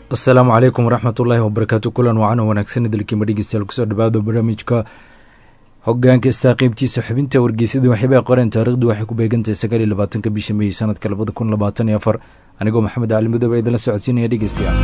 asalaamu calaykum waraxmat ullaahi wabarakaatu kulan wacan wanaagsan idilkiima dhegeystayaal kusoo dhawaado barnaamijka hogaanka istaa qeybtiisa xubinta wargeysadii waxyaabaa qoreen taarikhdu waxay ku beegantahay sagaal iyo labaatanka bisha meey sanadka labada kun labaatan iyo afar anigoo maxamed cali mudoob a idinla socodsiinaya dhegeystayaal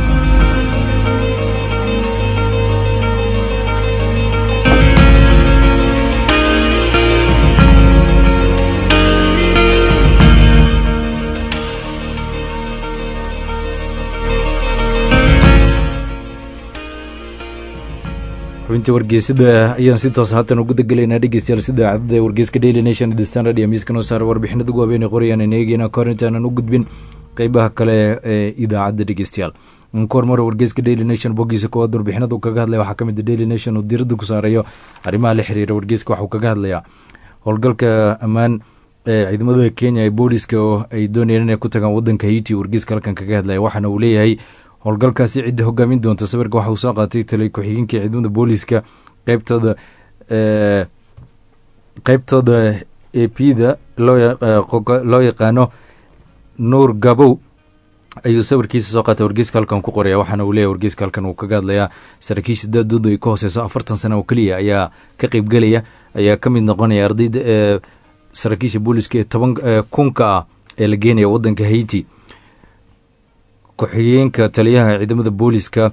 xubinta wargeysada ayaan si toos haatan ugu dagelaynaa dhegeystayaal sida cadada wargeyska daily nation the standard iyo miiska noo saara warbixinada ugu habeenay qorayaan aan eegeyna kahor intaanan u gudbin qeybaha kale ee idaacadda dhegeystayaal kahor mara wargeyska daily nation bogiisa koowaad warbixinadu kaga hadlaya waxaa kamid daily nation uu diirada ku saarayo arrimaha la xiriira wargeyska waxuu kaga hadlayaa howlgalka ammaan ee ciidamada kenya ee booliska oo ay doonayeen inay ku tagaan wadanka haiti wargeyska halkan kaga hadlaya waxaana uu leeyahay howlgalkaasi cidda hogaamin doonta sawirka waxa uu soo qaatay taliy ku-xigeenka ciidamada booliska qeybtooda qeybtooda a p da loo yaqaano nuur gabow ayuu sawirkiisa soo qaatay wargeyska halkan ku qoraya waxaana uu leeyahy wargeyska halkan uu kaga hadlayaa saraakiisha daadooda ay ka hooseyso afartan sana oo keliya ayaa ka qeybgelaya ayaa ka mid noqonaya ardayda ee saraakiisha booliska ee toban kunka ah ee la geenaya wadanka haiti ku-xigeenka taliyaha ciidamada booliska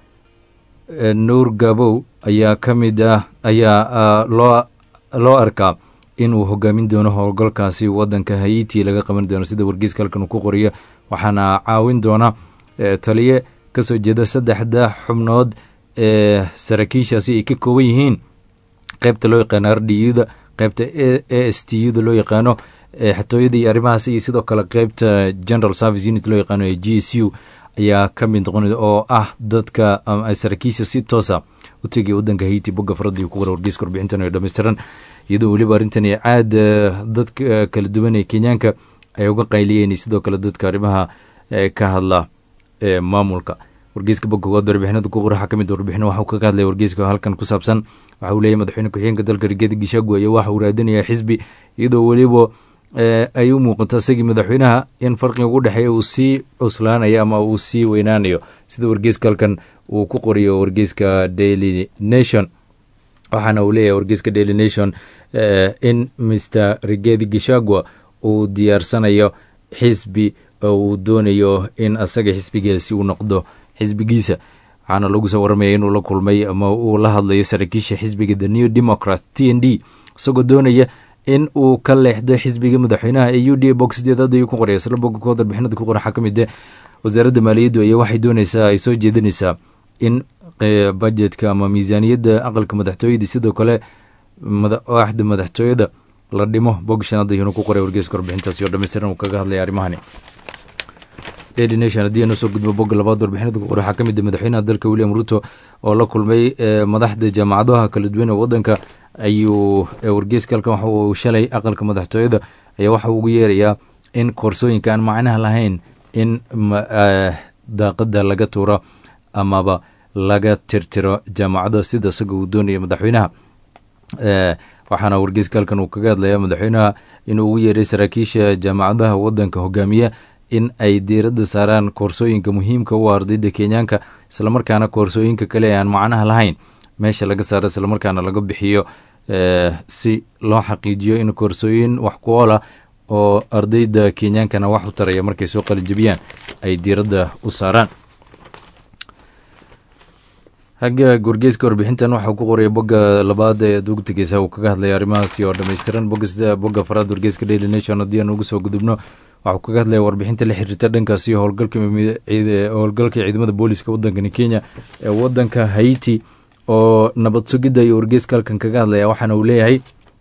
nuur gabow ayaa ka mid ah ayaa loo loo arkaa inuu hogaamin doono howlgalkaasi wadanka haiti laga qaban doono sida wargeyska halkan uu ku qoriyo waxaana caawin doona taliye kasoo jeeda saddexda xubnood ee saraakiishaasi ay ka kooban yihiin qeybta loo yaqaano r d u da qeybta a s t u da loo yaqaano xatooyada iyo arrimahaas iyo sidoo kale qeybta general service unit loo yaqaano ee g s u ayaa ka mid noqon oo ah dadka saraakiisha si toosa u tegaya wadanka haiti bogga faradii ku qora wargeyska warbixintan oo dhammaystiran iyadoo weliba arrintan caad dadka kala duwan ee kenyaanka ay uga qayliyeen sidoo kale dadka arrimaha ka hadla ee maamulka wargeyska bogga koowaad warbixinada ku qora waxaa kamid warbixin waxuu kaga hadlaya wargeyska halkan ku saabsan waxa uu leeyahy madaxweyne ku-xigeenka dalka rigeeda gishaagu ayaa waxa uu raadinaya xisbi iyadoo weliba ay u muuqato isagii madaxweynaha in farqiga ugu dhexeeya uu sii cuslaanayo ama uu sii weynaanayo sida wargeyska halkan uu ku qoriyo wargeyska daily nation waxaana uu leeyahay wargeyska daily nation in mr rigedi gishagua uu diyaarsanayo xisbi oo uu doonayo in asaga xisbigaasi uu noqdo xisbigiisa waxaana lagu soo waramaya inuu la kulmay ama uu la hadlayo saraakiisha xisbiga the new democrat t n d isagoo doonaya in uu ka leexdo xisbiga madaxweynaha ee u d a bog sideedaad ayuu ku qoraya isla bogga kood warbixinada ku qoran waxaa ka mid ah wasaaradda maaliyaddu ayaa waxay dooneysaa ay soo jeedinaysaa in budjetka ama miisaaniyadda aqalka madaxtooyada sidoo kale waaxda madaxtooyada la dhimo bog shanaad ayuuna ku qoray wargeyska warbixintaasi oo dhammaystiran uu kaga hadlaya arrimahani daily nation haddii aan usoo gudbo bogga labaad warbixinada ku qoray waxaa ka mid ah madaxweynaha dalka william ruto oo la kulmay madaxda jaamacadaha kala duwan ee wadanka ayuu wargeyska halkan waxa uu shalay aqalka madaxtooyada ayaa waxa ugu yeerayaa in koorsooyinka aan macnaha lahayn in daaqada laga tuuro amaba laga tirtiro jaamacada sida isaga uu doonaya madaxweynaha waxaana wargeyska halkan uu kaga hadlaya madaxweynaha inuu ugu yeeray saraakiisha jaamacadaha wadanka hogaamiya in ay diiradda saaraan koorsooyinka muhiimka u ardayda kenyaanka islamarkaana koorsooyinka kale aan macnaha lahayn meesha laga saaro islamarkaana laga bixiyo si loo xaqiijiyo in koorsooyin wax ku oola oo ardayda kenyaankana wax u taraya markay soo qalijabiyaan ay diiradda u saaraan hagga wargeyska warbixintan waxau ku qoraya bogga labaad ee ad ugu tegeysa uu kaga hadlaya arrimahaasi oo dhammaystiran bogga faraad wargeyska daily nation haddii aan ugu soo gudubno waxuu kaga hadlaya warbixinta la xiriirta dhankaasi howlgalka ciidamada booliska wadankani kenya ee wadanka haiti oo nabad sugidda iyo wargeyska halkan kaga hadlaya waxaana uu leeyahay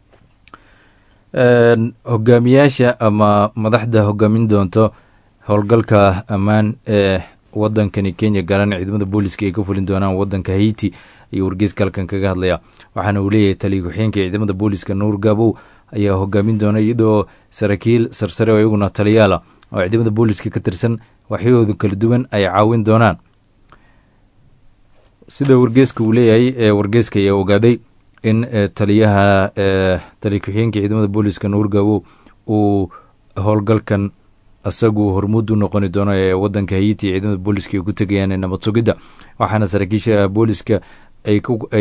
hogaamiyaasha ama madaxda hogaamin doonto howlgalka ammaan ee wadankani kenya gaaraan ciidamada booliska ay ka fulin doonaan wadanka haiti ayuu wargeyska halkan kaga hadlaya waxaana uu leeyahay taliya ku-xigeenka ciidamada booliska nuur gabow ayaa hogaamin doona iyadoo saraakiil sarsare oo iyaguna taliyaala oo ciidamada booliska ka tirsan waxyahooda kala duwan ay caawin doonaan sida wargeyska uu leeyahay ee wargeyska ayaa ogaaday in taliyaha taliya ku-xigeenka ciidamada booliska nuur gabow uu howlgalkan isagu hormuud u noqoni doono ee wadanka haiti ciidamada booliska ay ku tegayaan ee nabad sugidda waxaana saraakiisha booliska ay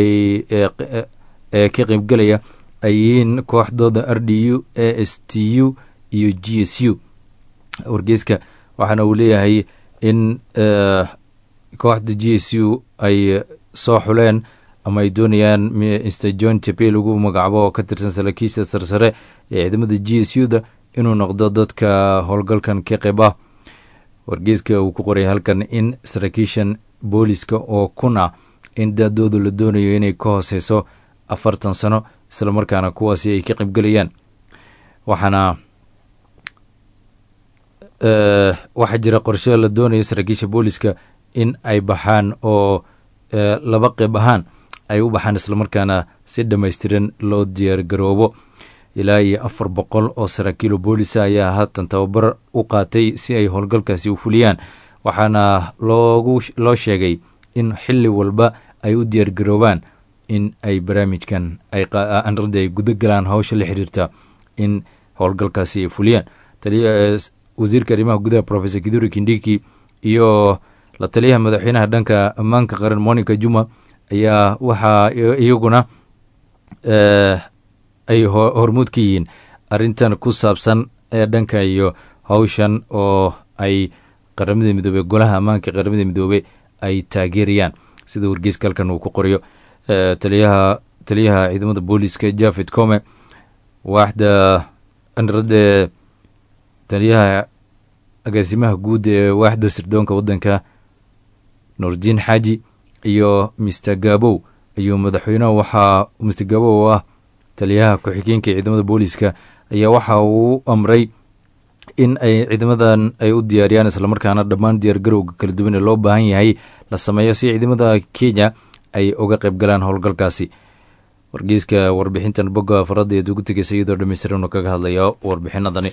ka qeybgelaya ay yihiin kooxdooda r d u a s t u iyo g s u wargeyska waxaana uu leeyahay in kooxda g s u ay soo xuleen ama ay doonayaan mr john tepe lagu magacaabo oo ka tirsan saraakiisha sarsare ee ciidamada g s u da inuu noqdo dadka howlgalkan ka qeyb ah wargeyska uu ku qoray halkan in saraakiishan booliska oo kun ah in da-doodu la doonayo inay ka hooseyso afartan sano islamarkaana kuwaasi ay ka qeybgelayaan waxaana waxaa jira qorshe la doonayo saraakiisha booliska in ay baxaan oo laba qeyb ahaan ay u baxaan islamarkaana si dhammaystiran loo diyaar garoobo ilaa iyo afar boqol oo saraakiilo boolisa ayaa haatan tababar u qaatay si ay howlgalkaasi u fuliyaan waxaana loogu loo sheegay in xili walba ay u diyaar garoobaan in ay barnaamijkan aanrada ay guda galaan hawsha la xiriirta in howlgalkaasi ay fuliyaan wasiirka arrimaha gudaha professor kiduri kindiki iyo la taliyaha madaxweynaha dhanka ammaanka qaran monica juma ayaa waxaa iyaguna ay hormuud ka yihiin arrintan ku saabsan ee dhanka iyo hawshan oo ay qaramada midoobey golaha ammaanka qaramada midoobey ay taageerayaan sida wargeyska halkan uu ku qorayo taliyaha taliyaha ciidamada booliska jafed come waaxda anrade taliyaha agaasimaha guud ee waaxda sirdoonka waddanka nuurdiin xaaji iyo mister gabow ayuu madaxweyneha waxaa mister gabow oo ah taliyaha ku-xigeenka ciidamada booliska ayaa waxa uu amray in ay ciidamadan ay u diyaariyaan islamarkaana dhammaan diyaargarowga kala duwan ee loo baahan yahay la sameeyo si ciidamada kenya ay uga qayb galaan howlgalkaasi wargeyska warbixintan bogga farada eed ugu tegeysa iyadoo dhameystiran kaga hadlaya warbixinadani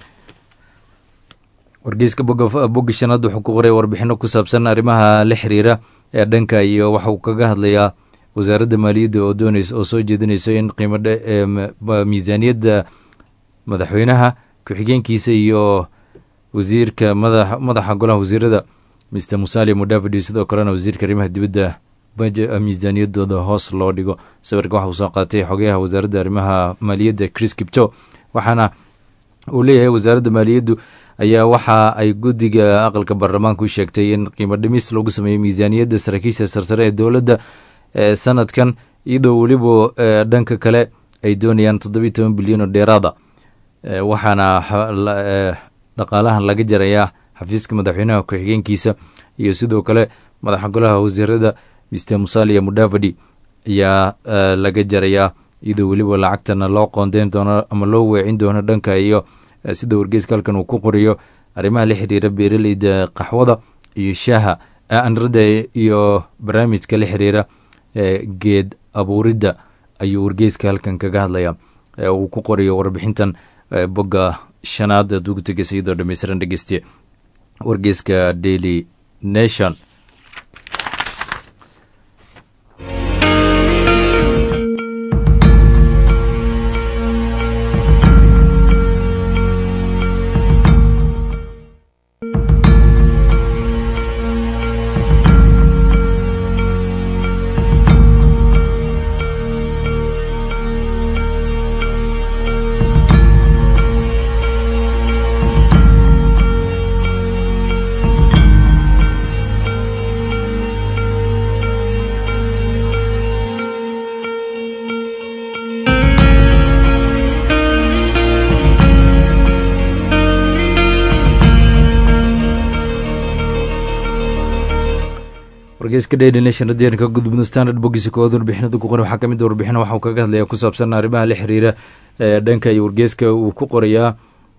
wargeyska bogga shanaad wuxuu ku qoray warbixino ku saabsan arrimaha la xiriira ee dhanka iyo waxauu kaga hadlayaa wasaaradda maaliyadda oo dooneysa oo soo jeedinayso in qiimo miisaaniyadda madaxweynaha ku-xigeenkiisa iyo wasiirka madaxa golaha wasiirada mister musali mudavidi sidoo kalena wasiirka arrimaha dibadda miisaaniyadooda hoos loo dhigo sawirka waxa uu soo qaatay xogayaha wasaaradda arrimaha maaliyadda chris kipto waxaana uu leeyahay wasaaradda maaliyaddu ayaa waxa ay guddiga aqalka baarlamaanka u sheegtay in qiimo dhimis lagu sameeyo miisaaniyadda saraakiisha sarsare ee dowladda sanadkan iyadoo weliba dhanka kale ay doonayaan toddobiyi toban bilyan oo dheeraada waxaana dhaqaalahan laga jarayaa xafiiska madaxweynaha ku-xigeenkiisa iyo sidoo kale madaxa golaha wasiirada mister musalia mudavadi ayaa laga jarayaa iyadoo weliba lacagtana loo qoondeyn doono ama loo weecin doono dhanka iyo sida wargeyska halkan uu ku qoriyo arrimaha la xiriira beeraleyda qaxwada iyo shaaha anrada iyo barnaamijka la xiriira geed abuuridda ayuu wargeyska halkan kaga hadlaya uu ku qorayo warbixintan bogga shanaad aad ugu tegeysa iyadoo dhameystiran dhegeystiye wargeyska daily nation wargeyska daily nation haddii ka gudubno standard bogiisa koowaad warbixinada ku qoray waxaa kamid a warbixin waxauu kaga hadlaya ku saabsan arrimaha la xiriira dhanka iyo wargeyska uu ku qorayaa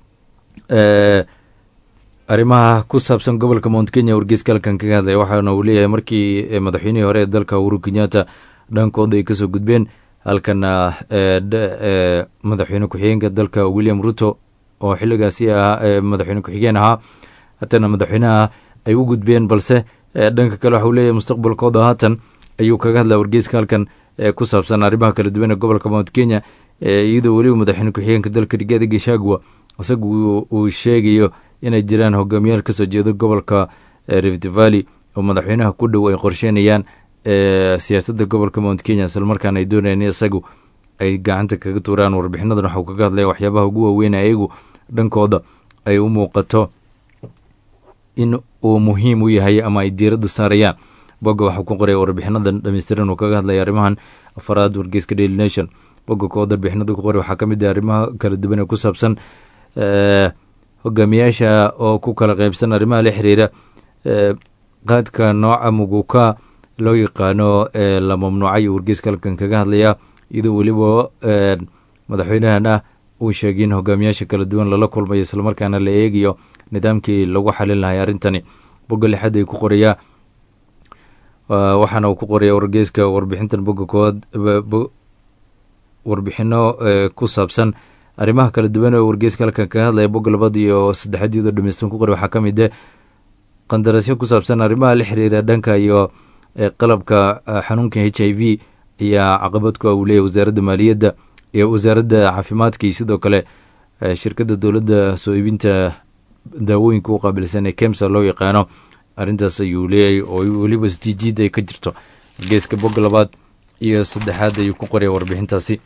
arrimaha ku saabsan gobolka mount kenya wargeyska halkan kaga hadlaya waxaana uu leeyahay markii madaxweynihii hore ee dalka uhuru kenyatta dhankooda ay kasoo gudbeen halkana madaxweyne ku-xigeenka dalka william ruto oo xiligaasi ahaa madaxweyne ku-xigeen ahaa hatana madaxweynaha ay u gudbeen balse dhanka kale waxauu leeyahay mustaqbalkooda haatan ayuu kaga hadlaya wargeyska halkan ku saabsan arrimaha kala duwan ee gobolka mount kenya iyadoo weliba madaxweyne ku-xigeenka dalka rigaadi gashagwa isagu uu sheegayo inay jiraan hogaamiyaal kasoo jeedo gobolka rift valley oo madaxweynaha ku dhow ay qorsheynayaan siyaasadda gobolka mount kenya islamarkaana ay doonayaan in isagu ay gacanta kaga tuuraan warbixinadan waxau kaga hadlaya waxyaabaha ugu waaweyn ayagu dhankooda ay u muuqato in uu muhiim u yahay ama ay diiradda saarayaan bogga waxuu ku qoraya warbixinadan dhameystiran uu kaga hadlaya arrimahan afaraad wargeyska daily nation bogga kooda warbixinada ku qoray waxaa ka mid ah arrimaha kala duwan ee ku saabsan hogaamiyaasha oo ku kala qeybsan arrimaha la xiriira qaadka nooca muguka loo yaqaano la mamnuucay wargeyska halkan kaga hadlaya iyadoo weliba madaxweynahana uu sheegay in hogaamiyaasha kala duwan lala kulmayo islamarkaana la eegayo nidaamkii lagu xalin lahay arrintani bogga lixaad ay ku qorayaa waxaana uu ku qoraya wargeyska warbixintan bogga koowaad warbixino ku saabsan arrimaha kala duwan oo wargeyska halkan kaga hadlaya bogga labaad iyo saddexaad iyadoo dhameystan ku qoray waxaa ka mid ah qandarasyo ku saabsan arrimaha la xiriira dhanka iyo qalabka xanuunka h i v ayaa caqabad ku ah uu leeyahy wasaaradda maaliyadda iyo wasaaradda caafimaadka iyo sidoo kale shirkadda dowladda soo iibinta daawooyinka u qaabilsan ee kemsa loo yaqaano arrintaas ayuu leeyahay oo weliba sjiid ay ka jirto geeska bogga labaad iyo saddexaad ayuu ku qoraya warbixintaasi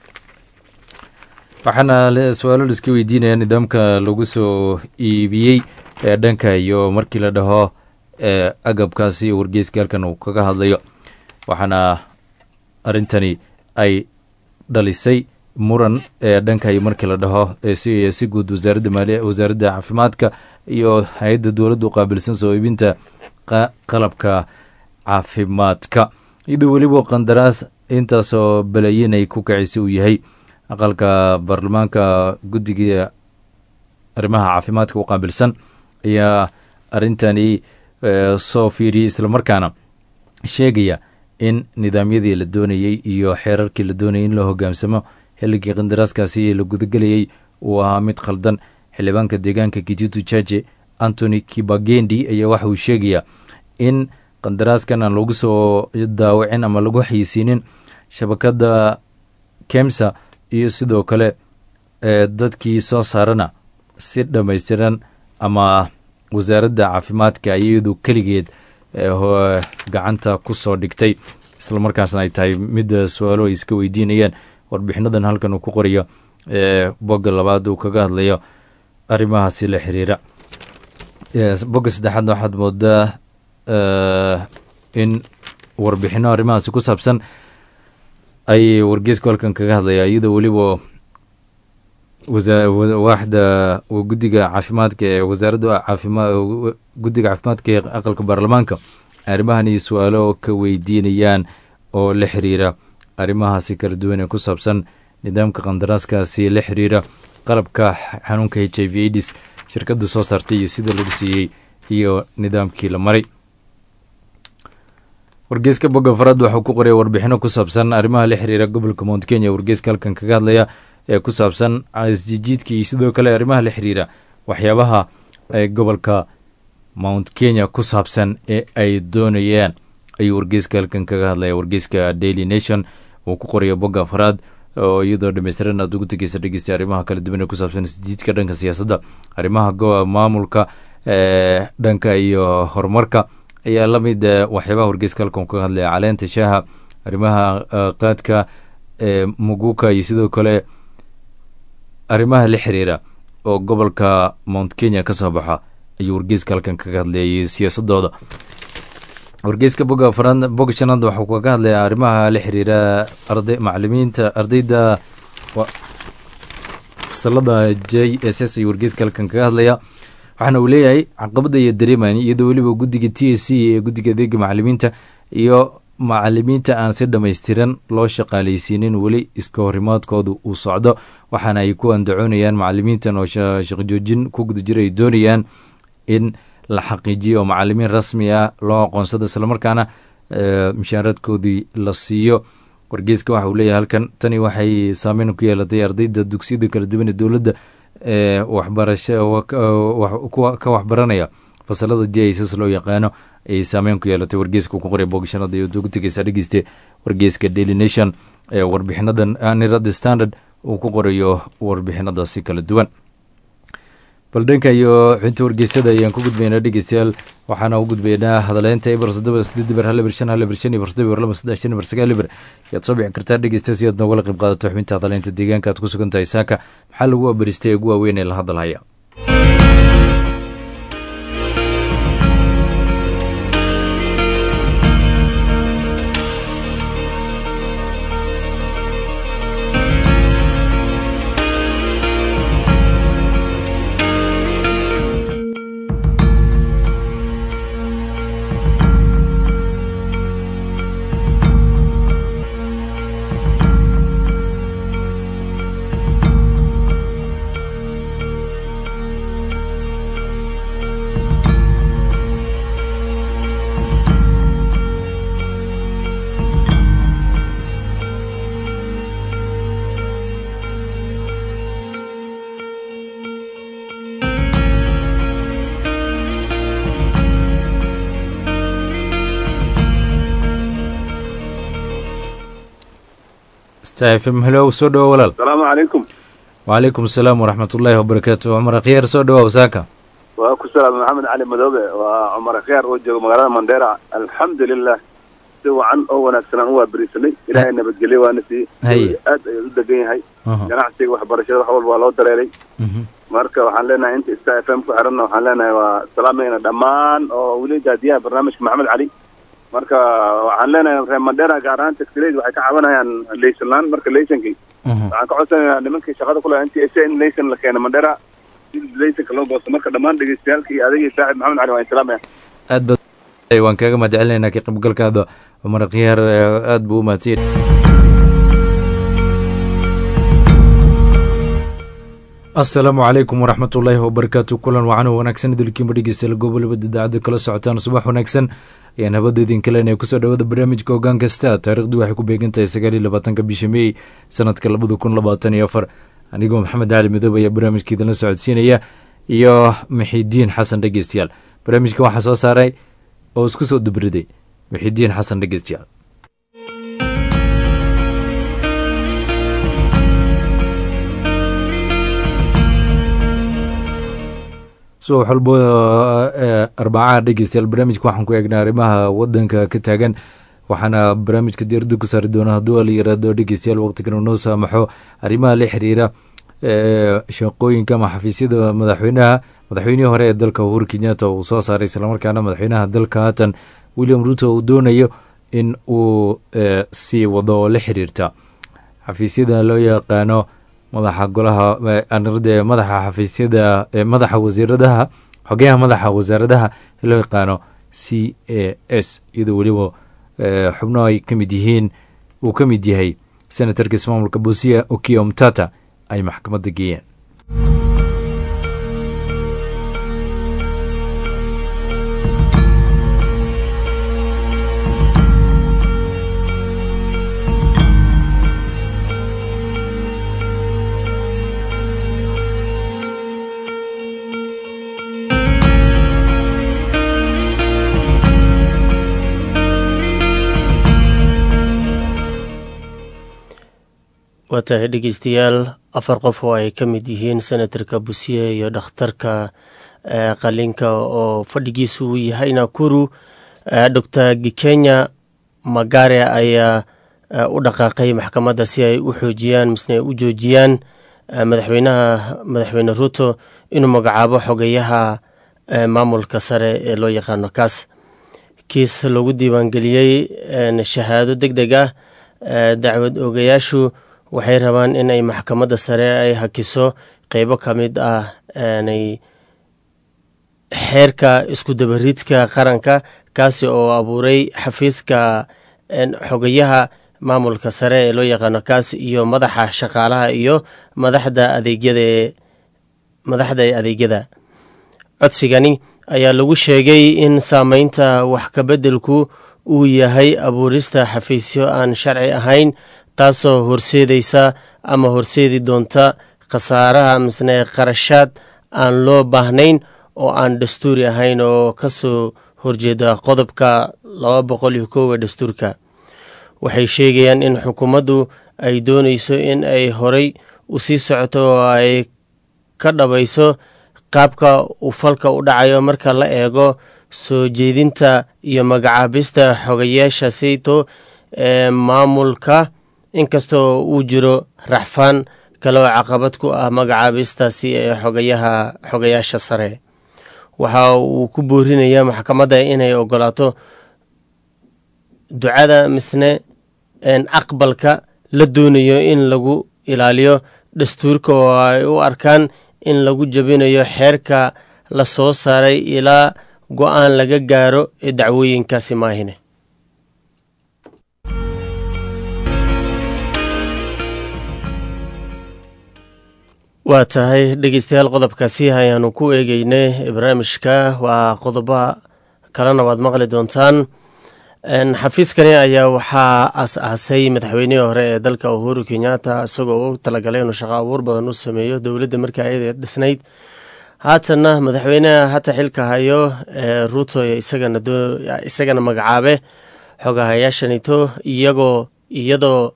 waxaana su-aalo laiska weydiinaya nidaamka lagu soo iibiyey ee dhanka iyo markii la dhaho agabkaasi wargeyska halkan uu kaga hadlayo waxaana arrintani ay dhalisay muran ee dhanka iyo markii la dhaho si guud wasaaradda maaliya wasaaradda caafimaadka iyo hay-adda dowladda u qaabilsan soo iibinta qalabka caafimaadka iyadoo weliba qandaraas intaasoo balayin ay ku kacisay uu yahay aqalka baarlamaanka guddiga arrimaha caafimaadka u qaabilsan ayaa arrintani soo fiiriyey islamarkaana sheegaya in nidaamyadii la doonayey iyo xeerarkii la doonayay in la hogaamsamo xilligii qandaraaskaasi la gudagelayay uu ahaa mid khaldan xildhibaanka deegaanka kitutu jaje antony kibagendi ayaa waxa uu sheegayaa in qandaraaskan aan lagu soo daawacin ama lagu xayisiinin shabakadda kemsa iyo sidoo kale dadkii soo saarana si dhammaystiran ama wasaaradda caafimaadka iyadu keligeed gacanta ku soo dhigtay islamarkaasna ay tahay midda su-aalo ay iska weydiinayaan warbixinadan halkan uu ku qorayo bogga labaad uu kaga hadlayo arrimahaasi la xiriira bogga saddexaadna waxaad moodaa in warbixino arrimahaasi ku saabsan ay wargeysku halkan kaga hadlaya iyadoo weliba waaxda guddiga caafimaadka ee wasaaradda caafima guddiga caafimaadka ee aqalka baarlamaanka arrimahani su-aalo ka weydiinayaan oo la xiriira arrimahaasi kala duwan ee ku saabsan nidaamka qandaraaskaasi la xiriira qalabka xanuunka h i v aids shirkadda soo saartay iyo sida lagu siiyey iyo nidaamkii la maray wargeyska bogga faraad waxuu ku qoraya warbixino ku saabsan arrimaha la xiriira gobolka mount kenya wargeyska halkan kaga hadlaya ee ku saabsan isjijiidka iyo sidoo kale arrimaha la xiriira waxyaabaha ee gobolka mount kenya ku saabsan ee ay doonayaan ayuu wargeyska halkan kaga hadlaya wargeyska daily nation uu ku qoraya bogga afraad oo iyadoo dhameystiran aad ugu tegeysa dhegeysta arrimaha kala duwan ee ku saabsan isjiidka dhanka siyaasadda arrimaha maamulka dhanka iyo horumarka ayaa la mid waxyaabaha wargeyska halkan kaga hadlaya caleenta shaaha arrimaha qaadka muguka iyo sidoo kale arrimaha la xiriira oo gobolka mount kenya ka soo baxa ayuu wargeyska halkan kaga hadlayay siyaasadooda wargeyska boga afraad boga shanaad waxuu kaga hadlaya arrimaha la xiriira arday macalimiinta ardayda fasalada j s s ayuu wargeyska halkan kaga hadlaya waxaana uu leeyahay caqabada iyo dareeman iyadoo weliba guddiga t s c ee guddiga adeega macalimiinta iyo macalimiinta aan si dhammaystiran loo shaqaaleysiinin weli iska horimaadkooda uu socdo waxaana ay ku andacoonayaan macalimiintan oo shaqjoojin ku guda jira ay doonayaan in la xaqiijiyo oo macalimiin rasmi ah loo aqoonsado islamarkaana mishaaradkoodii la siiyo wargeyska waxa uu leeyahay halkan tani waxay saameyn ku yeelatay ardayda dugsiyada kala duwan ee dowladda waxbarasho ka waxbaranaya fasalada j iss loo yaqaano ayay saameyn ku yeelatay wargeyska ku qoray boogashanada iyo ugu tegeysa dhegeyste wargeyska daily nation ee warbixinadan nirada standard uu ku qorayo warbixinadaasi kala duwan bal dhanka iyo xinta wargeysada ayaan ku gudbaynaa dhegeystayaal waxaana u gudbaynaa hadaleynta eber sodoba sideed eber hal eber shan hal eber shan eber sodoba eber laba saddex shan eber sagaal eber yaad soo bixi kartaa dhegeysta si aad noogala qayb qaadato xubinta hadaleynta deegaanka aad ku sugan tahay saaka maxaa lagu abaristay ee ugu waaweyn ee la hadalhaya stafm helow soo dhawo walaal asalaamu calaykum wacalaykum asalaam waraxmat ullaahi wabarakaatu cumar akhyaar soo dhawow saaka waa ku salaam maxamed cali madoobe waa cumar akhyaar oo jooga magaalada mandheera alxamdulilah si wacan oo wanaagsanaan u waaberisanay ilaahay nabadgelye waana sii Haye. aad ayuu u degan yahay Aha. ganacsiga waxbarashada wax walba waa loo dareeray Mhm. marka waxaan leenahay inta sta f m ku xiranna waxaan leenahay waa salaamayna dhammaan oo weli daadiyaha barnaamijka maxamed cali marka waxaan leenahay reer mandheera gaar ahaan taxileyda waxay ka cabanayaan laysan laan marka laysankii Mhm. waxaan ka codsanaynaa nimankii shaqada kule n t s in laysan la keena mandheera si laysanka loo goosto marka dhammaan dhegeystayaalka iyo adagii saaxib maxamed cali waa insalaamaya aad baad waan kaaga mahad celinaynaa ka qaybgalkaada cumar akhyaar eh, aad buu u mahadsan asalaamu calaykum waraxmat ullaahi wabarakaatu kulan wacan oo wanaagsan idilkiinba dhegeystayaal gobolabada idaacadda kala socotaan subax wanaagsan ayaan habada idinka leenahay kusoo dhawaada barnaamijka hoggaan kasta taarikhdu waxay ku beegan tahay sagaal iyo labaatanka bisha meey sanadka labada kun labaatan iyo afar anigoo maxamed cali midoob ayaa barnaamijka idinla socodsiinaya iyo mixidiin xasan dhegeystayaal barnaamijka waxaa soo saaray oo isku soo dubriday mixidiin xasan dhegeystayaal subax walbo eh, arbacaha dhegeystayaal barnaamijka waxaan ku eegnaa arrimaha wadanka ka taagan waxaana barnaamijka diirada ku saari doona hadduu la yiraahdo dhegeystayaal waqtigan uu noo saamaxo arrimaha la xiriira eh, shaqooyinka ama xafiisyada madaxweynaha madaxweynihii hore ee dalka uhuru kenyatta uu soo saaray islamarkaana madaxweynaha dalka haatan william ruto uu doonayo in uu eh, sii wado oo la xiriirta xafiisyada loo yaqaano madaxa golaha eh, anirada madaxa xafiisyada eh, madaxa wasiiradaha xogeyaha madaxa wasaaradaha ee loo yaqaano c a s iyadoo weliba eh, xubno ay ka mid yihiin uu ka mid yahay senatarka ismaamulka busia okio mtata ay maxkamadda geeyeen waa tahay dhegeystayaal afar qof oo ay ka mid yihiin senatarka busiye iyo dhakhtarka eh, qalinka oo fadhigiisu uu yahay nakuru eh, dor gikenya magare ayaa eh, u dhaqaaqay maxkamadda si ay u xoojiyaan misne ay u joojiyaan eh, madaxweynaha madaxweyne ruto inuu magacaabo xogeyaha eh, maamulka sare ee loo yaqaano kaas kiis lagu diiwaangeliyey eh, shahaado deg deg ah eh, dacwad oogayaashu waxay rabaan in ay maxkamadda sare ay hakiso qeybo ka mid ah aanay xeerka isku dabaridka qaranka kaasi oo abuuray xafiiska een, xogayaha maamulka sare ee loo yaqaano kaas iyo madaxa shaqaalaha iyo madaxda adeegyada ee madaxda ee adeegyada codsigani ayaa lagu sheegay in saameynta wax kabeddelku uu yahay abuurista xafiisyo aan sharci ahayn taasoo horseedaysa ama horseedi doonta khasaaraha misne qarashaad aan loo baahnayn oo aan dastuuri ahayn oo ka soo horjeeda qodobka laba boqol iyo koowa dastuurka waxay sheegayaan in xukuumaddu ay doonayso in ay horay u sii socoto oo ay ka dhabayso qaabka uu falka u dhacayo marka la eego soo jeedinta iyo magacaabista xogayaasha sayto ee maamulka inkastoo uu jiro raxfaan kale oo caqabad ku ah magacaabistaasi ee xogayaha xogayaasha sare waxa uu ku boorinayaa maxkamadda inay ogolaato ducada misne aqbalka la doonayo in lagu ilaaliyo dastuurka oo ay u arkaan in lagu jabinayo xeerka la soo saaray ilaa go-aan laga gaaro ee dacwooyinkaasi maahine waa tahay dhegeystayaal qodobkaasi ayaanu ku eegeynay barnaamijka waa qodobo kalena waad maqli doontaan xafiiskani ayaa waxaa as-aasay madaxweynihii hore ee dalka uhuru kenyatta isagoo u talagalay inuu shaqo abuur badan u sameeyo dowladda markii ayada dhisnayd haatanna madaxweyneha hata xilka hayo ee ruuto isagana magacaabe xogahayaashanito iyagoo iyadoo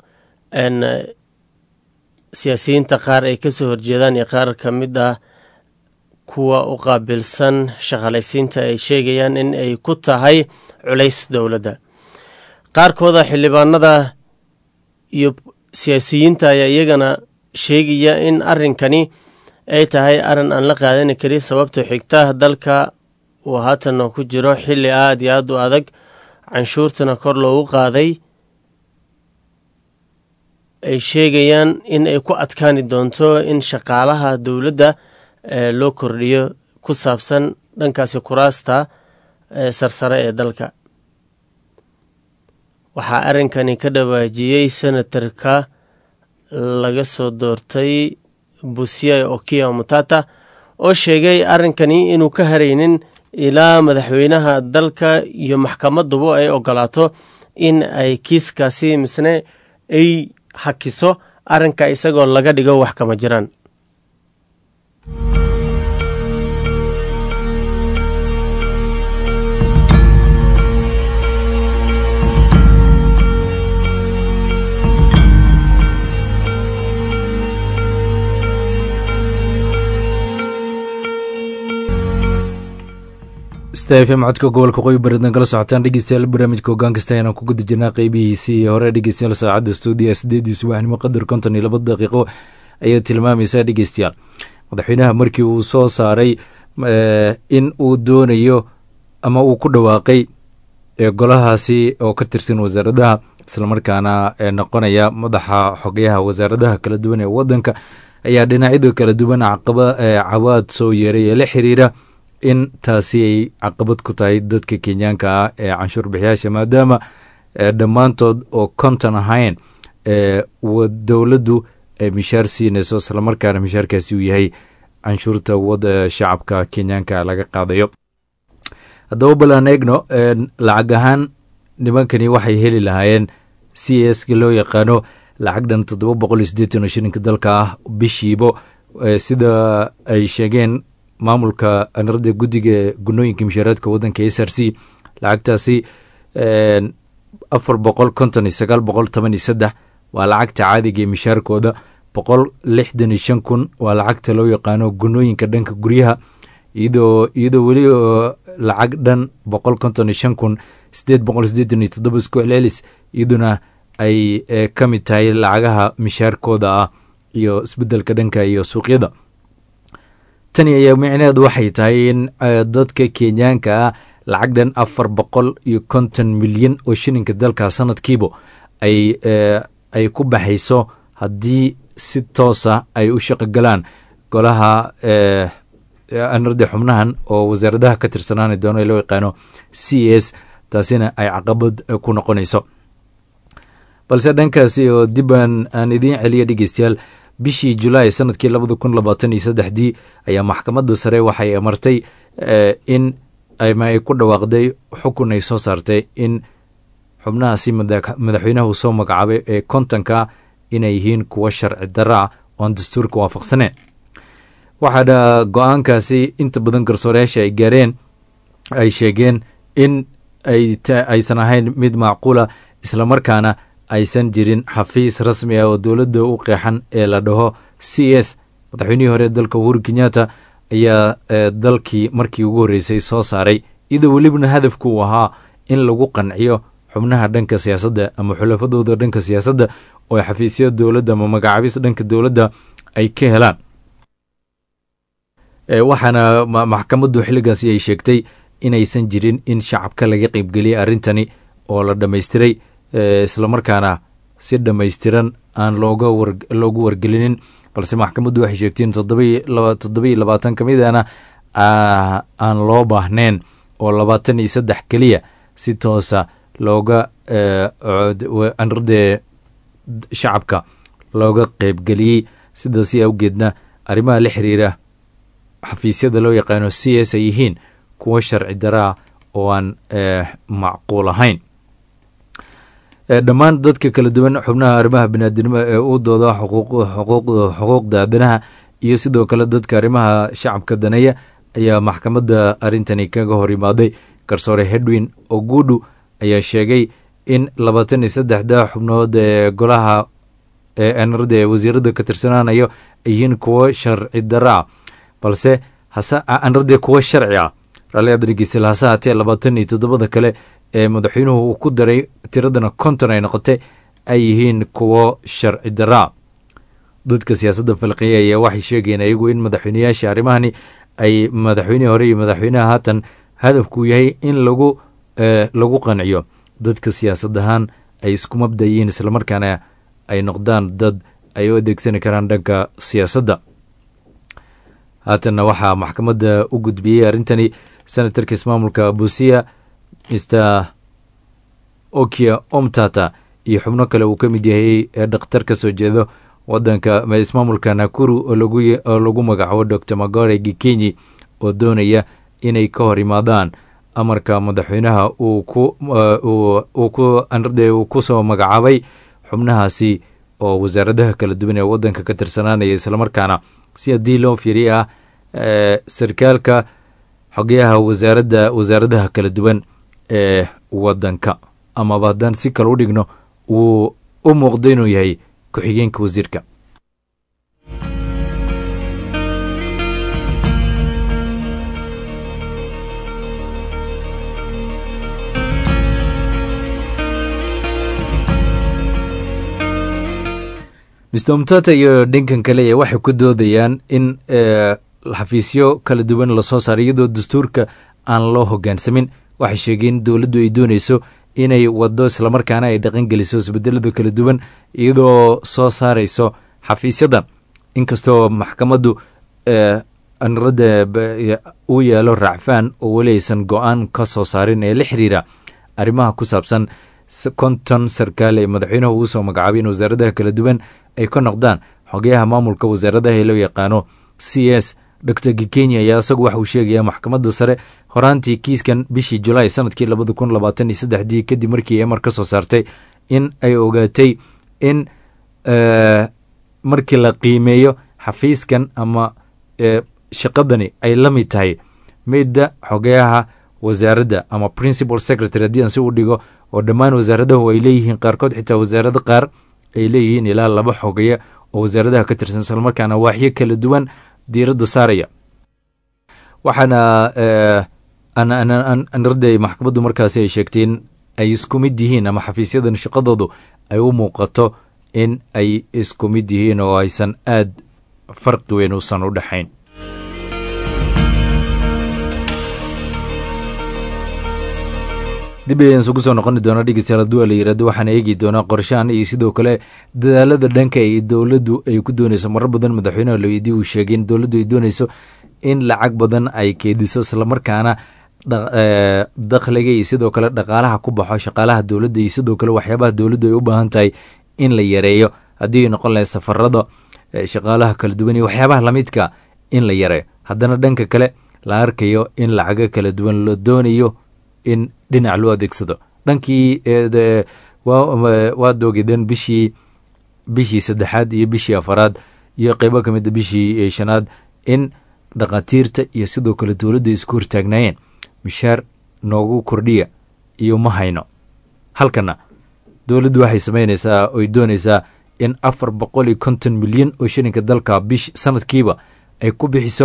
siyaasiyiinta qaar ay kasoo horjeedaan iyo qaar ka mid ah kuwa u qaabilsan shaqalaysiinta ay sheegayaan in ay ku tahay culays dowladda qaarkooda xildhibaanada iyo siyaasiyiinta ayaa iyagana sheegaya in arrinkani ay tahay arrin aan la qaadani karin sababtoo xigta dalka uu haatan ku jiro xilli aada iyo aada u adag canshuurtana kor loogu qaaday ay sheegayaan in ay ku adkaani doonto in shaqaalaha dowladda loo kordhiyo ku saabsan dhankaasi kuraasta sarsare ee dalka waxaa arrinkani ka dhawaajiyey senatarka laga soo doortay busiya okia mutata oo sheegay arrinkani inuu ka haraynin ilaa madaxweynaha dalka iyo maxkamaduba ay ogolaato in ay kiiskaasi misne ay hakiso arrinka isagoo laga dhigo wax kama jiraan stafm codka gobolka qoyi baridna kala socotaan dhegeystayaal barnaamijka hogaan kasta ayaan ku guda jirnaa qeybihiisii iyo hore dhegeystayaal saacadda stuudiya sideedii subaxnimo qadar konton iyo laba daqiiqo ayaa tilmaamaysaa dhegeystayaal madaxweynaha markii uu soo saaray in uu doonayo ama uu ku dhawaaqay golahaasi oo ka tirsan wasaaradaha islamarkaana noqonaya madaxa xogayaha wasaaradaha kala duwan ee wadanka ayaa dhinacyada kala duwan cawaad soo yeeray ee la xiriira in taasi ay caqabad ku tahay dadka kenyaanka ah ee canshuur bixiyaasha maadaama dhammaantood oo konton ahayn dowladdu ay mishaar siinayso islamarkaana mishaarkaasi uu yahay canshuurta wada shacabka kenyaanka laga qaadayo haddaba balaan eegno lacag ahaan nimankani waxay heli lahaayeen c s loo yaqaano lacag dhan toddoba boqol iyo siddeetan oo shilinka dalka ah bishiibo sida ay sheegeen maamulka anarada guddiga gunooyinka mishaaraadka wadanka s r c lacagtaasi afar boqol konton iyo sagaal boqol toban iyo saddex waa lacagta caadiga ee mishaarkooda boqol lixdan iyo shan kun waa lacagta loo yaqaano gunooyinka dhanka guryaha iyadoo iyadoo weli lacag dhan boqol konton iyo shan kun sideed boqol sideetan iyo toddoba isku celcelis iyaduna ay ka mid tahay lacagaha mishaarkooda ah iyo isbedelka dhanka iyo suuqyada tani ayaa micneheedu waxay tahay in dadka kenyaanka ah lacag dhan afar boqol iyo konton milyan oo shilinka dalka sanadkiiba ay ay ku baxayso haddii si toosa ay u shaqo galaan golaha anarda xubnahan oo wasaaradaha ka tirsanaani doono ee loo yaqaano c s taasina ay caqabad ku noqonayso balse dhankaasi oo dibaan aan idiin celiya dhegeystayaal bishii julaay sanadkii labada kun labaatan iyo saddexdii ayaa maxkamadda sare waxay amartay in ama ay ku dhawaaqday xukun ay soo saartay in xubnahaasi madaxweynaha uu soo magacaabay ee kontonka inay yihiin kuwo sharci dara ah oon dastuurka waafaqsaneen waxaana go-aankaasi inta badan garsoorayaasha ay gaareen ay sheegeen in aysan ahayn mid macquula islamarkaana aysan jirin xafiis rasmi ah oo dowladda u qeexan ee la dhaho c s madaxweynihii hore dalka uhuru kenyatta ayaa dalkii markii ugu horreysay soo saaray iyadoo welibana hadafku uu ahaa in lagu qanciyo xubnaha dhanka siyaasadda ama xulafadooda dhanka siyaasadda oo xafiisya dowladda ama magacaabis dhanka dowladda ay ka helaan waxaana maxkamaddu xilligaasi ay sheegtay inaysan jirin in shacabka laga qeybgeliyay arrintani oo la dhammaystiray islamarkaana si dhammaystiran aan looga loogu wargelinin balse maxkamaddu waxay sheegteen toddobiyo labaatan ka midana aan loo baahnayn oo labaatan iyo saddex keliya si toosa looga anradee shacabka looga qeybgeliyey sidaasi awgeedna arrimaha la xiriira xafiisyada loo yaqaano c s ay yihiin kuwo sharci daraa oo aan macquul ahayn dhammaan dadka kala duwan xubnaha arrimaha biniaadinimo ee u dooda xuquuqda aadanaha iyo sidoo kale dadka arrimaha shacabka daneeya ayaa maxkamadda arrintani kaga hor imaaday garsoore hedwin ogudu ayaa sheegay in labaatan iyo saddexda xubnood ee golaha enrada ee wasiirada ka tirsanaanayo ay yihiin kuwo sharci daro ah balse anradee kuwo sharci ah raalliada dhegeystayaal hase haatee labaatan iyo toddobada kale ee madaxweynuhu uu ku daray tiradana konton ay noqotay ay yihiin kuwo sharci daraa dadka siyaasadda falqiya ayaa waxay sheegayeen ayagu in madaxweyneyaasha arrimahani ay madaxweynihii hore iyo madaxweynaha haatan hadafku yahay in lagu lagu qanciyo dadka siyaasad ahaan ay isku mabdayiin islamarkaana ay noqdaan dad ay u adeegsani karaan dhanka siyaasadda haatanna waxaa maxkamadda u gudbiyey arrintani senatarka ismaamulka busia mr okia omtata iyo xubno kale uu ka mid yahay ee dhakhtar ka soo jeedo wadanka ismaamulka nakuru oo lagu magacaabo dor magore gikenyi oo doonaya inay ka hor imaadaan amarka madaxweynaha uu ku soo magacaabay xubnahaasi oo wasaaradaha kala duwan ee wadanka ka tirsanaanaya islamarkaana si haddii loo fiiri ah sarkaalka xogeyaha wasaaradda wasaaradaha kala duwan ee wadanka amaba haddaan si kale u dhigno wuu u muuqdo inuu yahay ku-xigeenka wasiirka mr omtata iyo dhinkan kale ee waxay ku doodayaan in xafiisyo kala duwan lasoo saaray iyadoo dastuurka aan loo hogaansamin waxay sheegeen dowladdu ay dooneyso inay wado islamarkaana ay dhaqan geliso isbedelada kala duwan iyadoo soo saareyso xafiisyadan inkastoo maxkamaddu anrada uu yaalo raacfaan oo weli aysan go-aan ka soo saarin ee la xiriira arrimaha ku saabsan konton sarkaal ee madaxweynuhu uu soo magacaabay in wasaaradaha kala duwan ay ka noqdaan xogeyaha maamulka wasaaradaha ee loo yaqaano c s dor gikenya ayaa isagu waxa uu sheegaya maxkamadda sare horaantii kiiskan bishii julaay sanadkii labada kun labaatan iyo saddexdii kadib markii emar ka soo saartay in ay ogaatay in markii la qiimeeyo xafiiskan ama shaqadani ay la mid tahay midda xogeyaha wasaaradda ama principal secretary haddii aan si u dhigo oo dhammaan wasaaradahu ay leeyihiin qaarkood xitaa wasaarado qaar ay leeyihiin ilaa laba xogeya oo wasaaradaha ka tirsan islamarkaana waaxyo kala duwan diiradda saaraya waxaana anarday maxkamaddu markaasi ay sheegteen ay isku mid yihiin ama xafiisyadan shaqadoodu ay u muuqato in ay isku mid yihiin oo aysan aad farqi weyn uusan u dhexayn dib ayaan isugu soo noqoni doona dhegeystayaal hadduu la yirahdo waxaan eegi doonaa qorshahan iyo sidoo kale dadaalada dhanka ay dowladdu ay ku dooneyso marar badan madaxweynaha laweydi uu sheegay in dowladdu ay dooneyso in lacag badan ay keediso islamarkaana dakhliga iyo sidoo kale dhaqaalaha ku baxo shaqaalaha dowladda iyo sidoo kale waxyaabaha dowladdu ay u baahan tahay in la yareeyo haddii ay noqon lahay safarada shaqaalaha kala duwan iyo waxyaabaha lamidka in la yareeyo haddana dhanka kale la arkayo in lacago kala duwan la doonayo in dhinac loo adeegsado dhankii waad ogeedeen bishii bishii saddexaad iyo bishii afaraad iyo qeybo ka mida bishii shanaad in dhakhaatiirta iyo sidoo kale dowladda isku hortaagnaayeen mishaar noogu kordhiya iyo ma hayno halkana dowladdu waxay sameyneysaa oy dooneysaa in afar boqol iyo konton milyan oo shilinka dalka bish sanadkiiba ay ku bixiso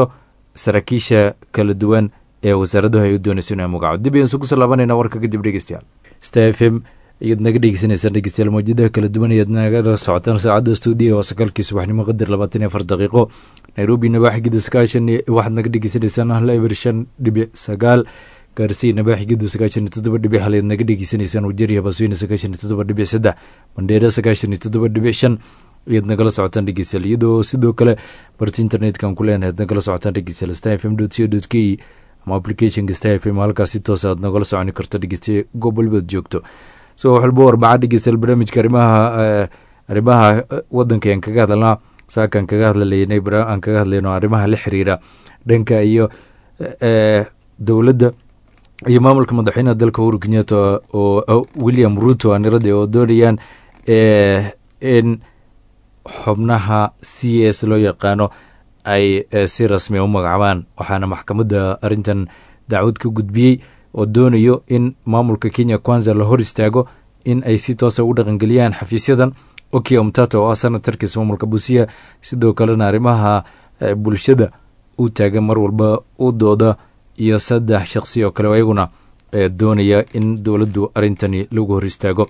saraakiisha kala duwan ee wasaaradahu ay u doonayso inay magaco dib ayaan isugu soo laabanayna warka kadib dhegeystayaal sta f m ayaad naga dhegeysanaysaan dhegeystayaal mawjadaha kala duwan ayaad naga socotaan saacadda stuudiya waa sagaalkii subaxnimo qadar labaatan iyo afar daqiiqo nairobi nabaaxigida sagaashan waxaad naga dhegeysanaysaan hal eber shan dhibic sagaal gaarsiy nabaaxigida sagaashan iyo toddoba dhibic hal ayaad naga dhegeysanaysaan wajeriya basweyne sagaashan iyo toddoba dhibic saddex mandheera sagaashan iyo toddoba dhibic shan ayaad nagala socotaan dhegeystayaal iyadoo sidoo kale barti internet-kan ku leenahay ad nagala socotaan dhegeystayaal star f m dot co dot k ama applicationka star f m halkaas si toos aad nagala soconi karto dhegeystaye goob walibaad joogto so wax walba warbaca dhegeystayaal barnaamijka arrimaha arrimaha wadanka aan kaga hadalnaa saakaan kaga hadlalaynay aan kaga hadlayno arrimaha la xiriira dhanka iyo dowladda iyo maamulka madaxweynaha dalka uhuru kenyatta oo william ruto anirada oo doonayaan in xubnaha c s loo yaqaano ay si rasmia u magacaabaan waxaana maxkamadda arrintan dacwad ka gudbiyey oo doonayo in maamulka kenya kwanza la hor istaago in ay si toosa u dhaqangeliyaan xafiisyadan oki omtato oo ah senatarkiis maamulka busiya sidoo kalena arrimaha bulshada u taagan mar walba u dooda iyo saddex shaqsi oo kale oo iyaguna doonaya in dowladdu arrintani lagu hor istaago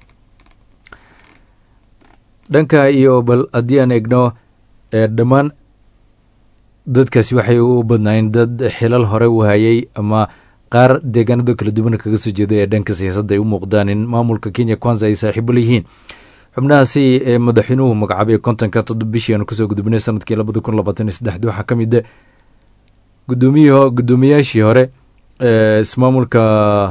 dhanka iyo bal haddii aan eegno dhammaan dadkaasi waxay u badnaayeen dad xilal hore u hayay ama qaar deegaanada kala duwan kaga soo jeeda ee dhanka siyaasadda ay u muuqdaan in maamulka kenya kwanza ay saaxiibo leyihiin xubnahaasi ee madaxweynuhu magacaabay kontonka toddob bishii aanu kusoo gudubnay sanadkii labada kun labaatan iyo saddexdi waxaa ka mid a gudoomiy guddoomiyaashii hore ismaamulka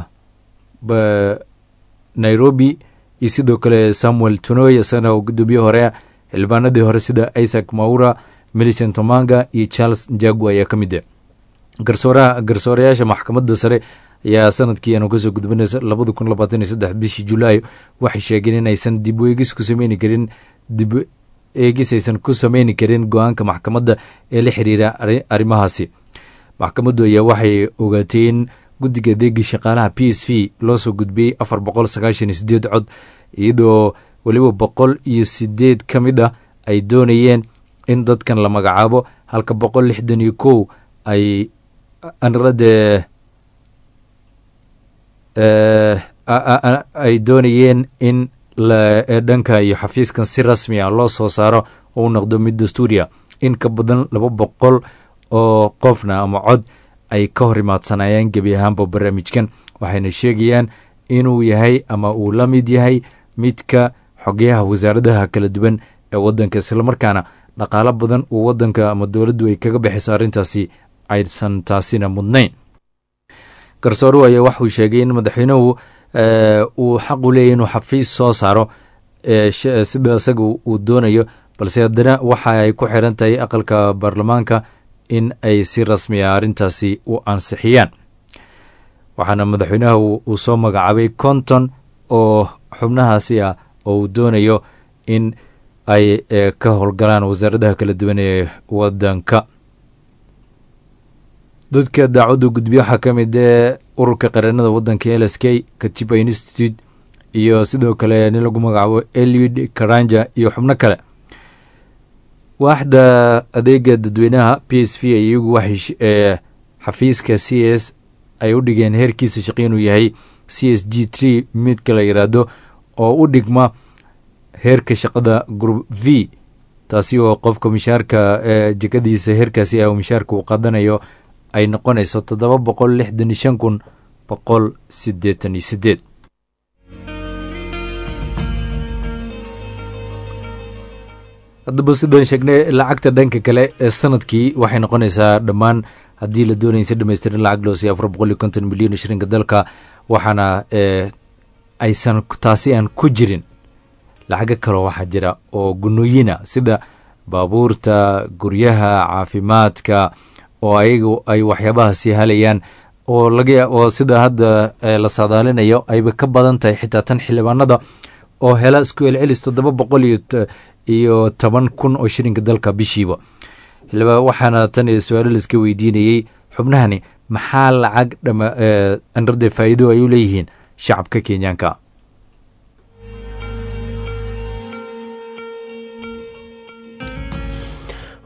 nairobi iyo sidoo kale samuel tunoy isagana oo guddoomiye hore ah xildhibaanadii hore sida isaac maura milicent omanga iyo charles njagu ayaa ka mid a garsooraha garsoorayaasha maxkamadda sare ayaa sanadkii aanu kasoo gudbinay labada kun labaatan iyo saddex bishii julaay waxay sheegeen in aysan dib eegis ku sameyni karin dib eegis aysan ku sameyni karin go-aanka maxkamadda ee la xiriira arrimahaasi maxkamaddu ayaa waxay ogaatay in guddiga adeegii shaqaalaha p s v loo soo gudbiyey afar boqol sagaashan iyo sideed cod iyadoo weliba boqol iyo sideed ka mid ah ay doonayeen in dadkan la magacaabo halka boqol lixdan iyo kow ay anrade ay doonayeen in dhanka iyo xafiiskan si rasmi ah loo soo saaro oo u noqdo mid dastuuriya in ka badan laba boqol oo qofna ama cod ay ka hor imaadsanayeen gebi ahaanba barnaamijkan waxayna sheegayaan inuu yahay ama uu la mid yahay midka xogeyaha wasaaradaha kala duwan ee wadanka islamarkaana dhaqaalo badan uu wadanka ama dowladdu ay kaga bixiso arrintaasi aysan taasina mudnayn garsooruhu ayaa waxuu sheegay in madaxweynuhu uu xaq u leeyahy inuu xafiis soo saaro sida isaga uu doonayo balse haddana waxa ay ku xiran tahay aqalka baarlamaanka in ay si rasmiya arrintaasi u ansixiyaan waxaana madaxweynaha uu soo magacaabay konton oo xubnahaasi ah oo uu doonayo in ay ka howlgalaan wasaaradaha kala duwan ee wadanka dadka daacwadda gudbiya waxaa ka mid ee ururka qareenada wadanka l s k katiba institute iyo sidoo kale nin lagu magacaabo eliud karanja iyo xubno kale waaxda adeega dadweynaha p s v iyagu waxay xafiiska c s ay u dhigeen heerkiisa shaqi inuu yahay c s g tree midka la yidhaahdo oo u dhigma heerka shaqada group v taasi oo qofka mishaarka jekadiisa heerkaasi ah mishaarka uu qaadanayo ay noqonayso toddoba boqol lixdan iyo shan kun boqol siddeetan iyo sideed haddaba sidaan sheegnay lacagta dhanka kale ee sanadkii waxay noqonaysaa dhammaan haddii la doonaya si dhamaystirin lacag loo siiya afar boqol iyo konton milyan shirinka dalka waxaana aysan taasi aan ku jirin lacago kaloo waxaa jira oo gunooyina sida baabuurta guryaha caafimaadka oo ayagu ay waxyaabahaasi halayaan oo laga oo sida hadda la saadaalinayo ayba ka badan tahay xitaa tan xildhibaanada oo hela isku celcelis toddoba boqol iyo iyo toban kun oo shirinka dalka bishiiba waxaana tan su-aalo laiska weydiinayey xubnahani maxaa lacag dhama anrade faa'iido ay u leeyihiin shacabka kenyaanka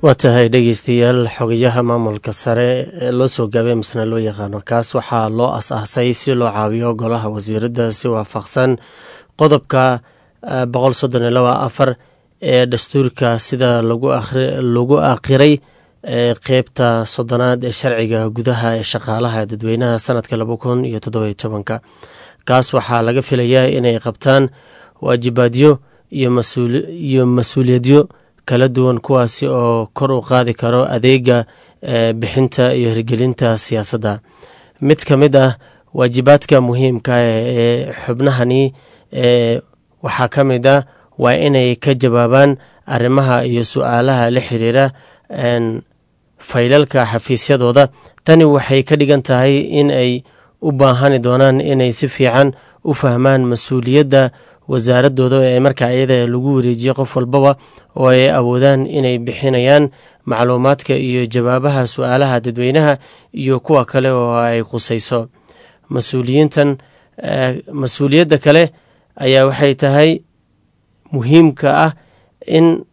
waa tahay dhegeystayaal xogayaha maamulka sare ee loo soo gaabay misna loo yaqaano kaas waxaa loo as-aasay si loo caawiyo golaha wasiirada si waafaqsan qodobka boqol soddon iyo laba afar ee dastuurka sida lagu aqiray qeybta soddonaad ee sharciga gudaha ee shaqaalaha dadweynaha sanadka laba kun iyo toddobiyo tobanka kaas waxaa laga filayaa inay qabtaan waajibaadyo iyo mas-uuliyadyo kala duwan kuwaasi oo kor u qaadi karo adeega bixinta iyo hirgelinta siyaasadda mid ka mid ah waajibaadka muhiimka ee xubnahani waxaa ka mid ah waa inay ka jawaabaan arrimaha iyo su-aalaha la xiriira faylalka xafiisyadooda tani waxay ka dhigan tahay in ay u baahani doonaan inay si fiican u fahmaan mas-uuliyadda wasaaradooda ee markaa iyada lagu wareejiyo qof walbaba oo ay awoodaan inay bixinayaan macluumaadka iyo jawaabaha su-aalaha dadweynaha iyo kuwa kale oo ay qusayso mas-uuliyiintan mas-uuliyadda kale ayaa waxay tahay muhiimka ah in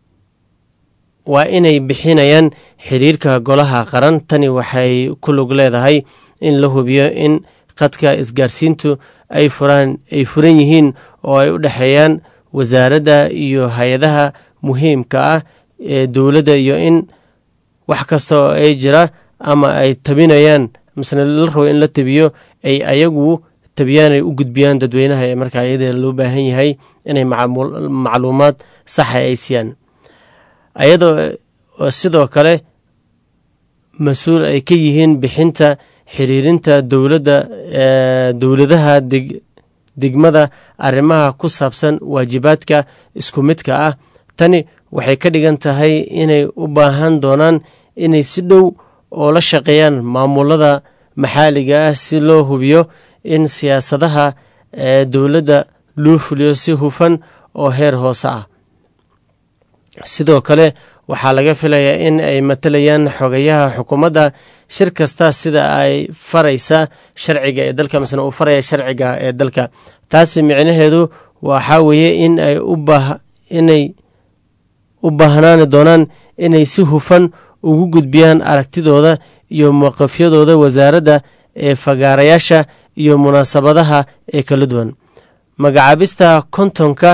waa inay bixinayaan xiriirka golaha qaran tani waxay ku lug leedahay in la hubiyo in khadka isgaarsiintu ay furaan ay furan yihiin oo ay u dhexeeyaan wasaaradda iyo hay-adaha muhiimka ah ee dowladda iyo in wax kasta oo ay jira ama ay tabinayaan misna la rabo in la tabiyo ay ayagu tabiyaan ay u gudbiyaan dadweynaha ee markaa iyada loo baahan yahay inay macluumaad saxa ay siiyaan ayadoo sidoo kale mas-uul ay ka yihiin bixinta xiriirinta dowladda dowladaha degmada arrimaha ku saabsan waajibaadka isku midka ah tani waxay ka dhigan tahay inay u baahan doonaan inay si dhow oo la shaqeeyaan maamulada maxaaliga ah si loo hubiyo in siyaasadaha dowladda loo fuliyo si hufan oo heer hoose ah sidoo kale waxaa laga filayaa in ay matalayaan xogayaha xukuumadda shir kasta sida ay faraysa sharciga ee dalka misna uu faraya sharciga ee dalka taasi micnaheedu waxaa weeye in ay inay u baahnaani doonaan inay si hufan ugu gudbiyaan aragtidooda iyo mowqifyadooda wasaaradda ee fagaarayaasha iyo munaasabadaha ee kala duwan magacaabista kontonka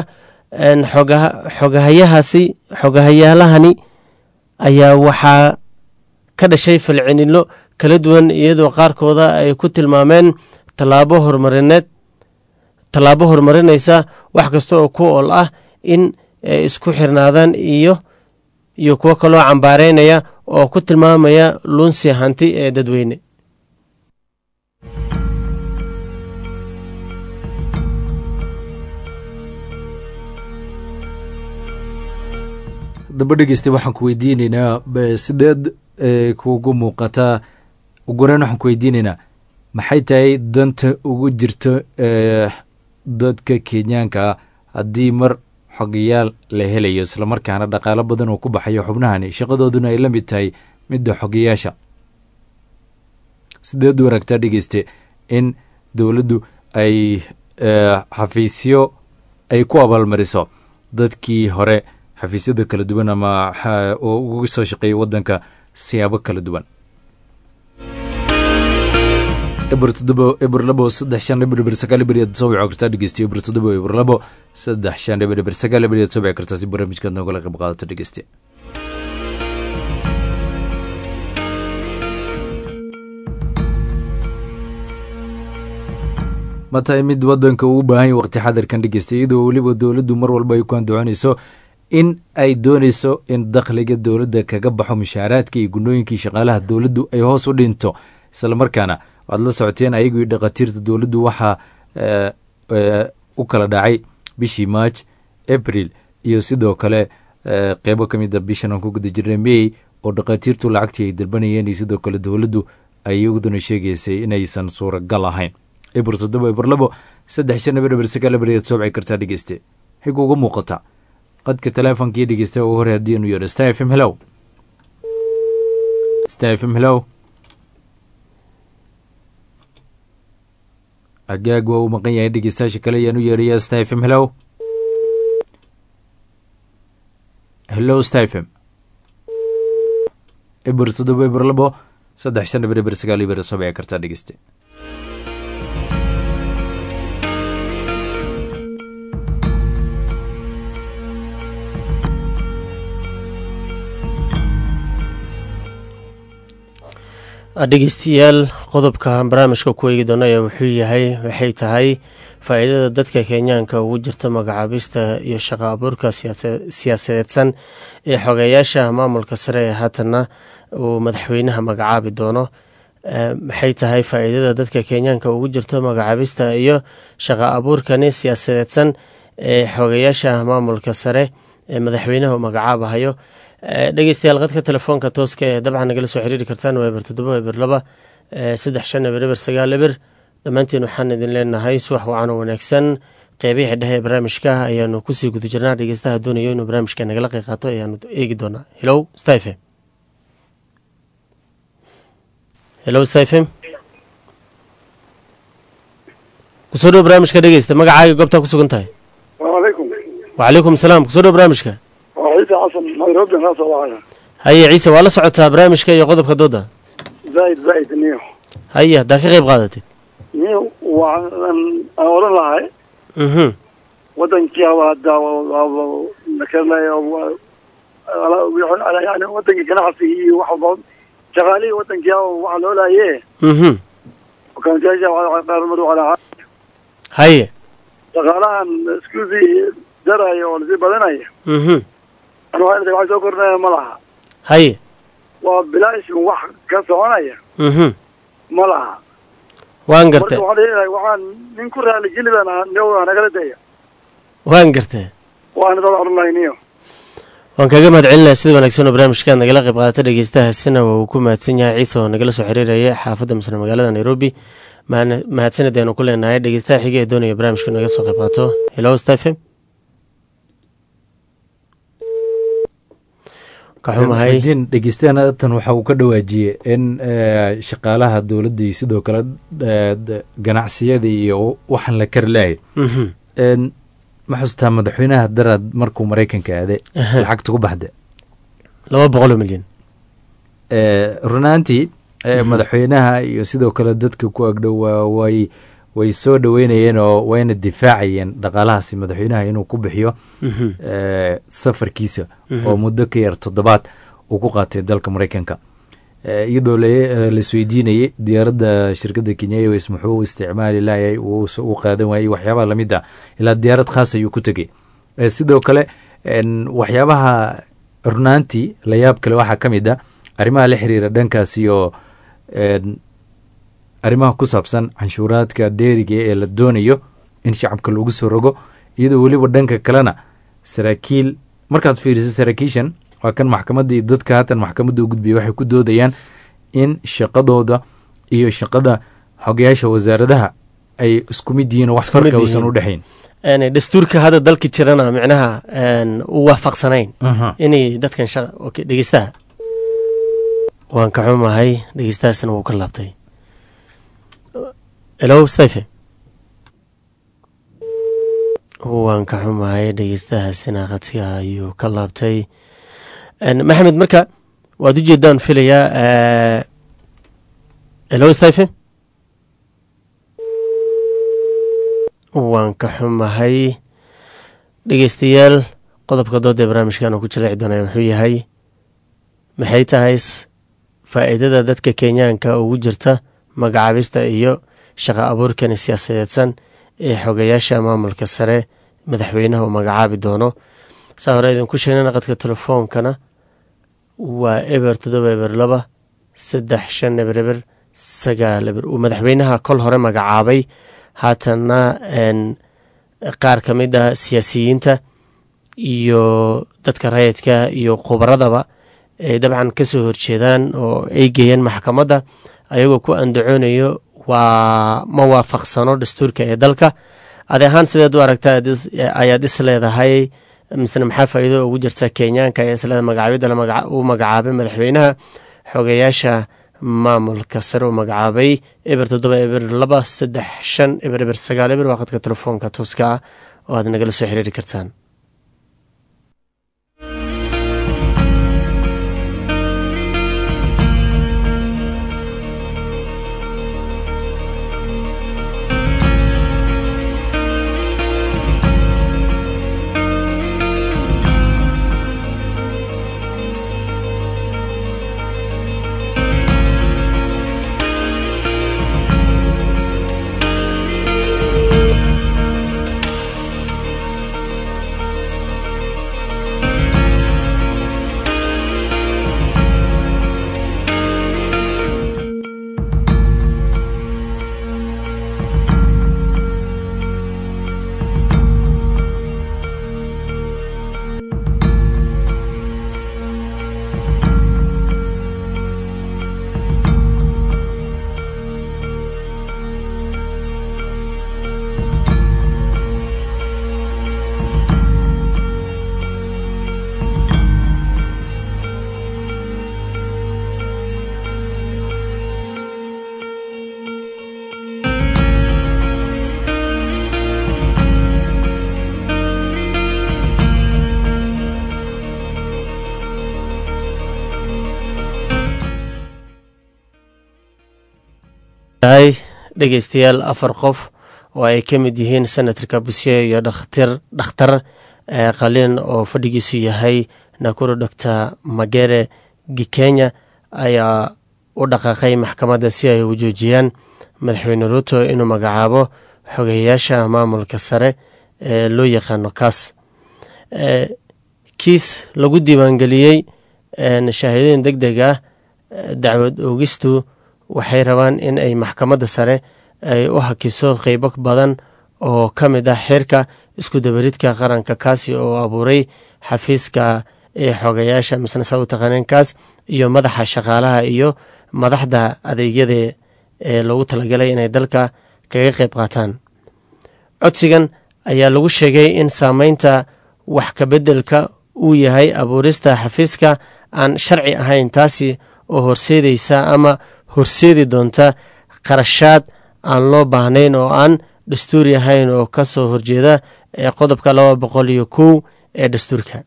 xogahayahaasi xogahayaalahani ayaa waxaa ka dhashay falcinilo kala duwan iyadoo qaarkooda ay ku tilmaameen tallaabo horumarineed tallaabo horumarinaysa wax kasta oo ku ool ah in ay isku xirnaadaan iyo iyo kuwo kaloo cambaareynaya oo ku tilmaamaya lunsi hanti ee dadweyne daba dhegeysta waxaan ku weydiineynaa sideed kugu muuqataa ugureyn waxaan ku weydiineynaa maxay tahay danta ugu jirto dadka kenyaanka haddii mar xogayaal la helayo islamarkaana dhaqaalo badan oo ku baxayo xubnahani shaqadooduna ay la mid tahay midda xogayaasha sideed u aragtaa dhegeyste in dowladdu ay xafiisyo ay ku abaalmariso dadkii hore xafiisyada kala duwan ama oo uga soo shaqeeyay waddanka siyaabo kala duwan eber toddobo eber labo saddex shan eber eber sagaal eber yaad soo wici kartaa dhegeyste eber toddobo eber labo saddex shan eber eber sagaal eber yaad soo wici kartaa si barnaamijkaad noogala qayb qaadato dhegeyste ma tahay mid waddanka uu baahan yahy waqti xadarkan dhegeysta iyadoo weliba dowladdu mar walba ay ku andacoonayso in ay doonayso in dakhliga dowladda kaga baxo mushaaraadka iyo gunooyinkii shaqaalaha dowladdu ay hoos u dhinto islamarkaana waad la socoteen ayagii dhakhaatiirta dowladdu waxaa u kala dhacay bishii march april iyo sidoo kale qeybo ka mid a bishan aan ku guda jirnay may oo dhakhaatiirtu lacagtii ay dalbanayeen iyo sidoo kale dowladdu ay iyaduna sheegaysay inaysan suuragal ahayn eber toddoba eber labo saddex shan eber eber sagaal eber ayaad soobci kartaa dhegeyste waxay kuuga muuqataa qadka teleefonkii dhegeysta ugu hore haddii anu yeedho star f m hellow star f m hellow agaag waa uu maqan yahay dhegeystayaasha kale ayaan u yeerayaa star f m hellow hello star f m eber toddoba eber labo saddex shan eber eber sagaal eber soo bici kartaa dhegeyste dhegeystayaal qodobka barnaamijka ku eegi doono ayaa wuxuu yahay waxay tahay faa-iidada dadka kenyaanka ugu jirta magacaabista iyo shaqo abuurka siyaasadeedsan ee xogeyaasha maamulka sare ee haatana uu madaxweynaha magacaabi doono maxay tahay faa-iidada dadka kenyaanka ugu jirta magacaabista iyo shaqo abuurkani siyaasadeedsan ee xogeyaasha maamulka sare ee madaxweynaha uu magacaabahayo dhegeystayaal qadka telefoonka tooska ee dabcan nagala soo xiriiri kartaan waa eber toddoba eber laba saddex shan eber eber sagaal eber dhammaantiin waxaan idin leenahay subax wacan oo wanaagsan qeybihii dhexe ee barnaamijka ayaanu kusii guda jirnaa dhegeystaha doonayo inuu barnaamijka nagala qeyb qaato ayaanu eegi doonaa helow stafem helow stafem kusoo dhow barnaamijka dhegeysta magacaaga goobtaa ku sugan tahay alaykum wacalaykum salaam kusoo dhow barnaamijka waa ciise xasan nairobi kaa soo wacaya haye ciise waa la socotaa barnaamijka iyo qodobka dooda zaaid zaaid niyo haye haddaa ka qeyb qaadatid niyo waan aan odhan lahay mhm wadankii hadda yani wadankii ganacsiga iyo wax walba shaqaalihii wadankii waxa loo laaye mhm kaantiyaasha qaarmar calaa haye shaqaalahan iskuusii daraya oo lasii badanaya mhm anu wax soo kordhinaya ma laha haye waa bilaash wax ka soconaya mhm ma laha waan marka gartay waxaan leeyahay waxaan nin ku raaligelidan nagala daya waan gartay waana dad odhan lahay niyo waan kaga mahad celinaya sida wanaagsan oo barnaamijkaad nagala qayb qaadata dhegeystahaasina waa uu ku mahadsan yahay ciise oo nagala soo xiriiraya xaafadda misle magaalada nairobi mahadna- mahadsanid aynu ku leenahay dhegeystaha xiga ee doonaya barnaamijka naga soo qayb qaato hello stephen ka xumahay muxudiin dhegeystayaana tan waxa uu ka dhawaajiyey in eh, shaqaalaha dowladda iyo sidoo kale eh, d- ganacsiyada iyo waxaan la kari lahay Mhm. En, ma xasuustaa madaxweynaha daraad markuu maraykanka aade Aha. lacagta ku baxda laba boqol oo milyan Eh, runaantii eh, madaxweynaha iyo sidoo kale dadka ku agdhow waa- way way soo dhaweynayeen oo wayna difaacayeen dhaqaalahaasi madaxweynaha inuu ku bixiyo Mhm. eh, safarkiisa Mhm. oo muddo ka yar toddobaad uu ku qaatay dalka maraykanka Eh, iyadoo la- eh, laisweydiinayay diyaaradda shirkadda kenya airways muxuu u isticmaali laayay uu s- u qaadan waayey waxyaabaha lamid ah ilaa diyaarad khaas ayuu ku tegey Eh, sidoo kale en, waxyaabaha runaantii la yaab kale waxaa ka mid ah arrimaha la xiriira dhankaas iyo en, arrimaha ku saabsan canshuuraadka dheeriga ee la doonayo in shacabka lagu soo rogo iyadoo weliba dhanka kalena saraakiil markaad fiiriso saraakiishan waa kan maxkamadda iyo dadka haatan maxkamadda u gudbiya waxay ku doodayaan in shaqadooda iyo shaqada xogayaasha wasaaradaha ay isku mid yihiin oo wax Isku mid farka uusan yihiin. u dhexayn En, dastuurka hadda dalka jirana micnaha en, u waafaqsanayn inay dadkan shaqa okay, dhegeystaha waan ka xumahay dhegeystahaasna wuu ka laabtay hello stephen waan ka xumahay dhegeystahaasina qadsiga ayuu ka laabtay En, maxamed marka waad ujeedaan filayaa eh, hello stephen waan ka xumahay dhegeystayaal qodobka dooda ee barnaamijkan uu ku jaleeci doonaya wuxuu yahay maxay tahay s- faa'iidada dadka kenyaanka ugu jirta magacaabista iyo shaqo abuurkani siyaasadeedsan ee xogayaasha maamulka sare madaxweynaha uu magacaabi doono saa hore idinku sheegnana qadka telefoonkana waa eber toddoba eber laba saddex shan eber eber sagaal eber uu madaxweynaha kol hore magacaabay haatanna en, qaar ka mid ah siyaasiyiinta iyo dadka rayidka iyo khubaradaba ay dabcan ka soo horjeedaan oo ay geeyeen maxkamadda ayagoo ku andacoonayo waa ma waafaqsano dastuurka ee dalka adi ahaan sideed u aragta aad is- ayaad is leedahay misena maxaa faa'iido ugu jirta kenyaanka ee isleeda magacaabidda la magaca- uu magacaabay madaxweynaha xogeyaasha maamulka sare uu magacaabay eber toddoba eber laba saddex shan eber eber sagaal eber waa qadka telefoonka tooska ah oo aad nagala soo xiriiri kartaan tahay dhegeystayaal afar qof oo ay ka mid yihiin senatarka busye iyo dhakhtir dhakhtar qaliin oo fadhigiisu yahay nakuru doctor magere gikenya ayaa u dhaqaaqay maxkamadda si ay u joojiyaan madaxweyne ruuto inuu magacaabo xogeyayaasha maamulka sare ee loo yaqaano kaas kiis lagu diiwaangeliyey shahaadooyin deg deg ah dacwad oogistu waxay rabaan in ay maxkamadda sare ay u hakiso qeybo badan oo ka mid ah xeerka isku dabaridka qaranka kaasi oo abuuray xafiiska ee xogayaasha misna saad u taqaaneen kaas iyo madaxa shaqaalaha iyo madaxda adeegyada ee loogu talagalay inay dalka kaga qeyb qaataan codsigan ayaa lagu sheegay in saameynta wax kabeddelka uu yahay abuurista xafiiska aan sharci ahayn taasi oo horseedeysa ama horseedi doonta qarashaad aan loo baahnayn oo aan dastuuri ahayn oo ka soo horjeeda ee qodobka laba boqol iyo kow ee dastuurka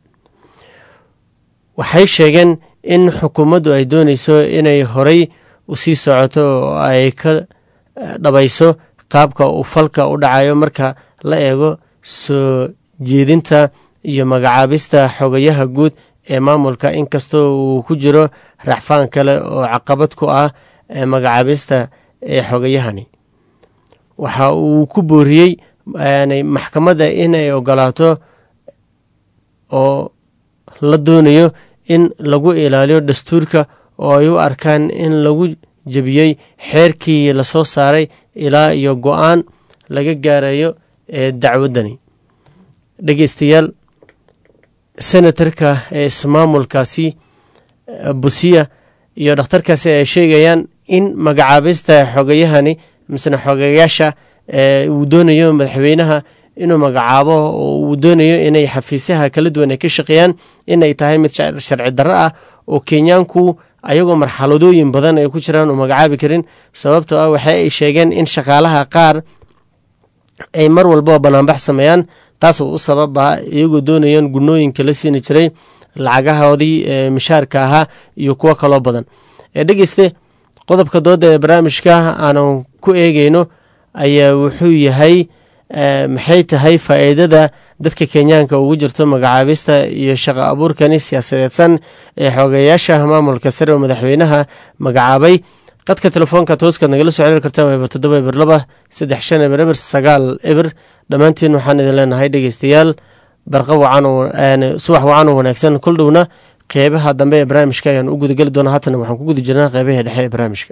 waxay sheegeen in xukuumaddu ay dooneyso inay horey usii socoto oo ay ka dhabayso qaabka uu falka u dhacayo marka la eego soo jeedinta iyo magacaabista xogayaha guud ee maamulka inkastoo uu ku jiro raxfaan kale oo caqabad ku ah magacaabista ee xogayahani waxa uu ku booriyey maxkamadda inay ogolaato oo la doonayo in lagu ilaaliyo dastuurka oo ay u arkaan in lagu jebiyey xeerkii lasoo saaray ilaa iyo go-aan laga gaarayo ee dacwaddani dhegeystayaal senatarka ee ismaamulkaasi busiya iyo dhakhtarkaasi ay sheegayaan in magacaabista xogayahani misna xogayaasha uu doonayo madaxweynaha inuu magacaabo oo uu doonayo inay xafiisyaha kala duwan ay ka shaqeeyaan inay tahay mid sharci darro ah oo kenyaanku ayagoo marxaladooyin badan ay ku jiraan uu magacaabi karin sababtoo ah waxa ay sheegeen in shaqaalaha qaar ay mar walbaba banaanbax sameeyaan taasoo u sababa iyagoo doonayaan gunooyinka la siini jiray lacagahoodii mishaarka ahaa iyo kuwo kaloo badan dhegeyste qodobka dooda ee barnaamijka aanu ku eegeyno ayaa wuxuu yahay maxay tahay faa'iidada dadka kenyaanka ugu jirto magacaabista iyo shaqo abuurkani siyaasadeedsan ee xoogayaasha maamulka sare oo madaxweynaha magacaabay qadka telefoonka tooskaad nagala soo xiriir kartaan eber toddoba eber laba saddex shan eber eber sagaal eber dhammaantiin waxaan idin leenahay dhegeystayaal barqa wacan subax wacan oo wanaagsan kol dhowna qeybaha dambe ee barnaamijka ayaan u gudageli doonaa haatana waxaan ku guda jirnaa qeybaha dhexe ee barnaamijka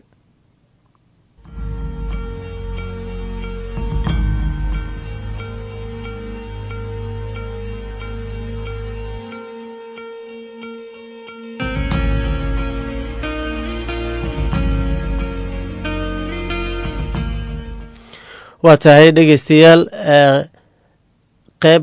waa tahay dhegeystayaal qeyb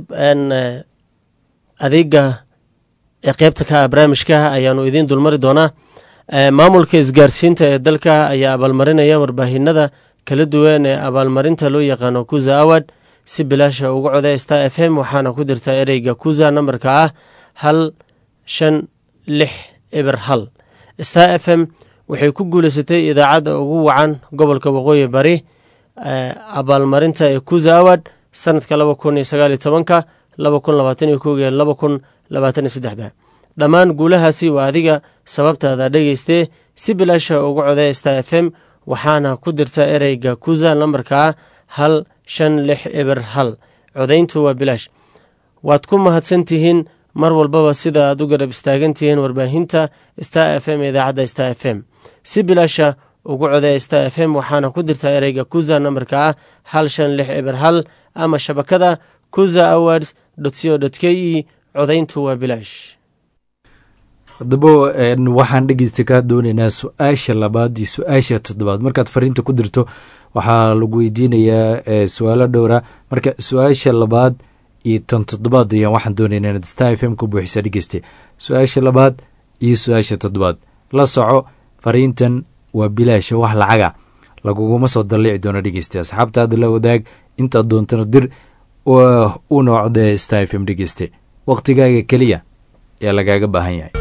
adeega ee qeybta ka ah barnaamijka ayaanu idiin dulmari doonaa maamulka isgaarsiinta ee dalka ayaa abaalmarinaya warbaahinada kala duwan ee abaalmarinta loo yaqaano kuza award si bilaasha uga coda star f m waxaana ku dirta ereyga kuza nambarka ah hal shan lix eber hal star f m waxay ku guuleysatay idaacadda ugu wacan gobolka waqooyi bari abaalmarinta ee kuza award sanadka laba kun iyo sagaal iyo tobanka laba kun labaatan iyo kow iyo laba kun labaatan iyo saddexda dhammaan guulahaasi waa adiga sababtaada dhegeystee si bilaasha uga codee star f m waxaana ku dirta ereyga kuza lambarka ah hal shan lix eber hal codayntu waa bilaash waad ku mahadsantihiin mar walbaba sida aad u garab istaagantihiin warbaahinta star f m idaacadda star f m si bilaasha ugu codee star f m waxaana ku dirta ereyga kuza nambarka ah hal shan lix eber hal ama shabakada kuza awards co k e codayntu waa bilaash haddaba waxaan dhegeysta kaa dooneynaa su-aasha labaad iyo su-aasha toddobaad markaad fariinta ku dirto waxaa lagu weydiinayaa su-aalo dhowra marka su-aasha labaad iyo tan toddobaad ayaan waxaan dooneynaa inaad star f m ku buuxisa dhegeyste su-aasha labaad iyo su-aasha toddobaad la soco fariintan waa bilaasha wax lacaga laguguma soo dalliici doono dhegeyste asxaabtaada la wadaag intaad doontana dir u noocdee star f m dhegeyste wakhtigaaga keliya ee lagaaga baahan yahay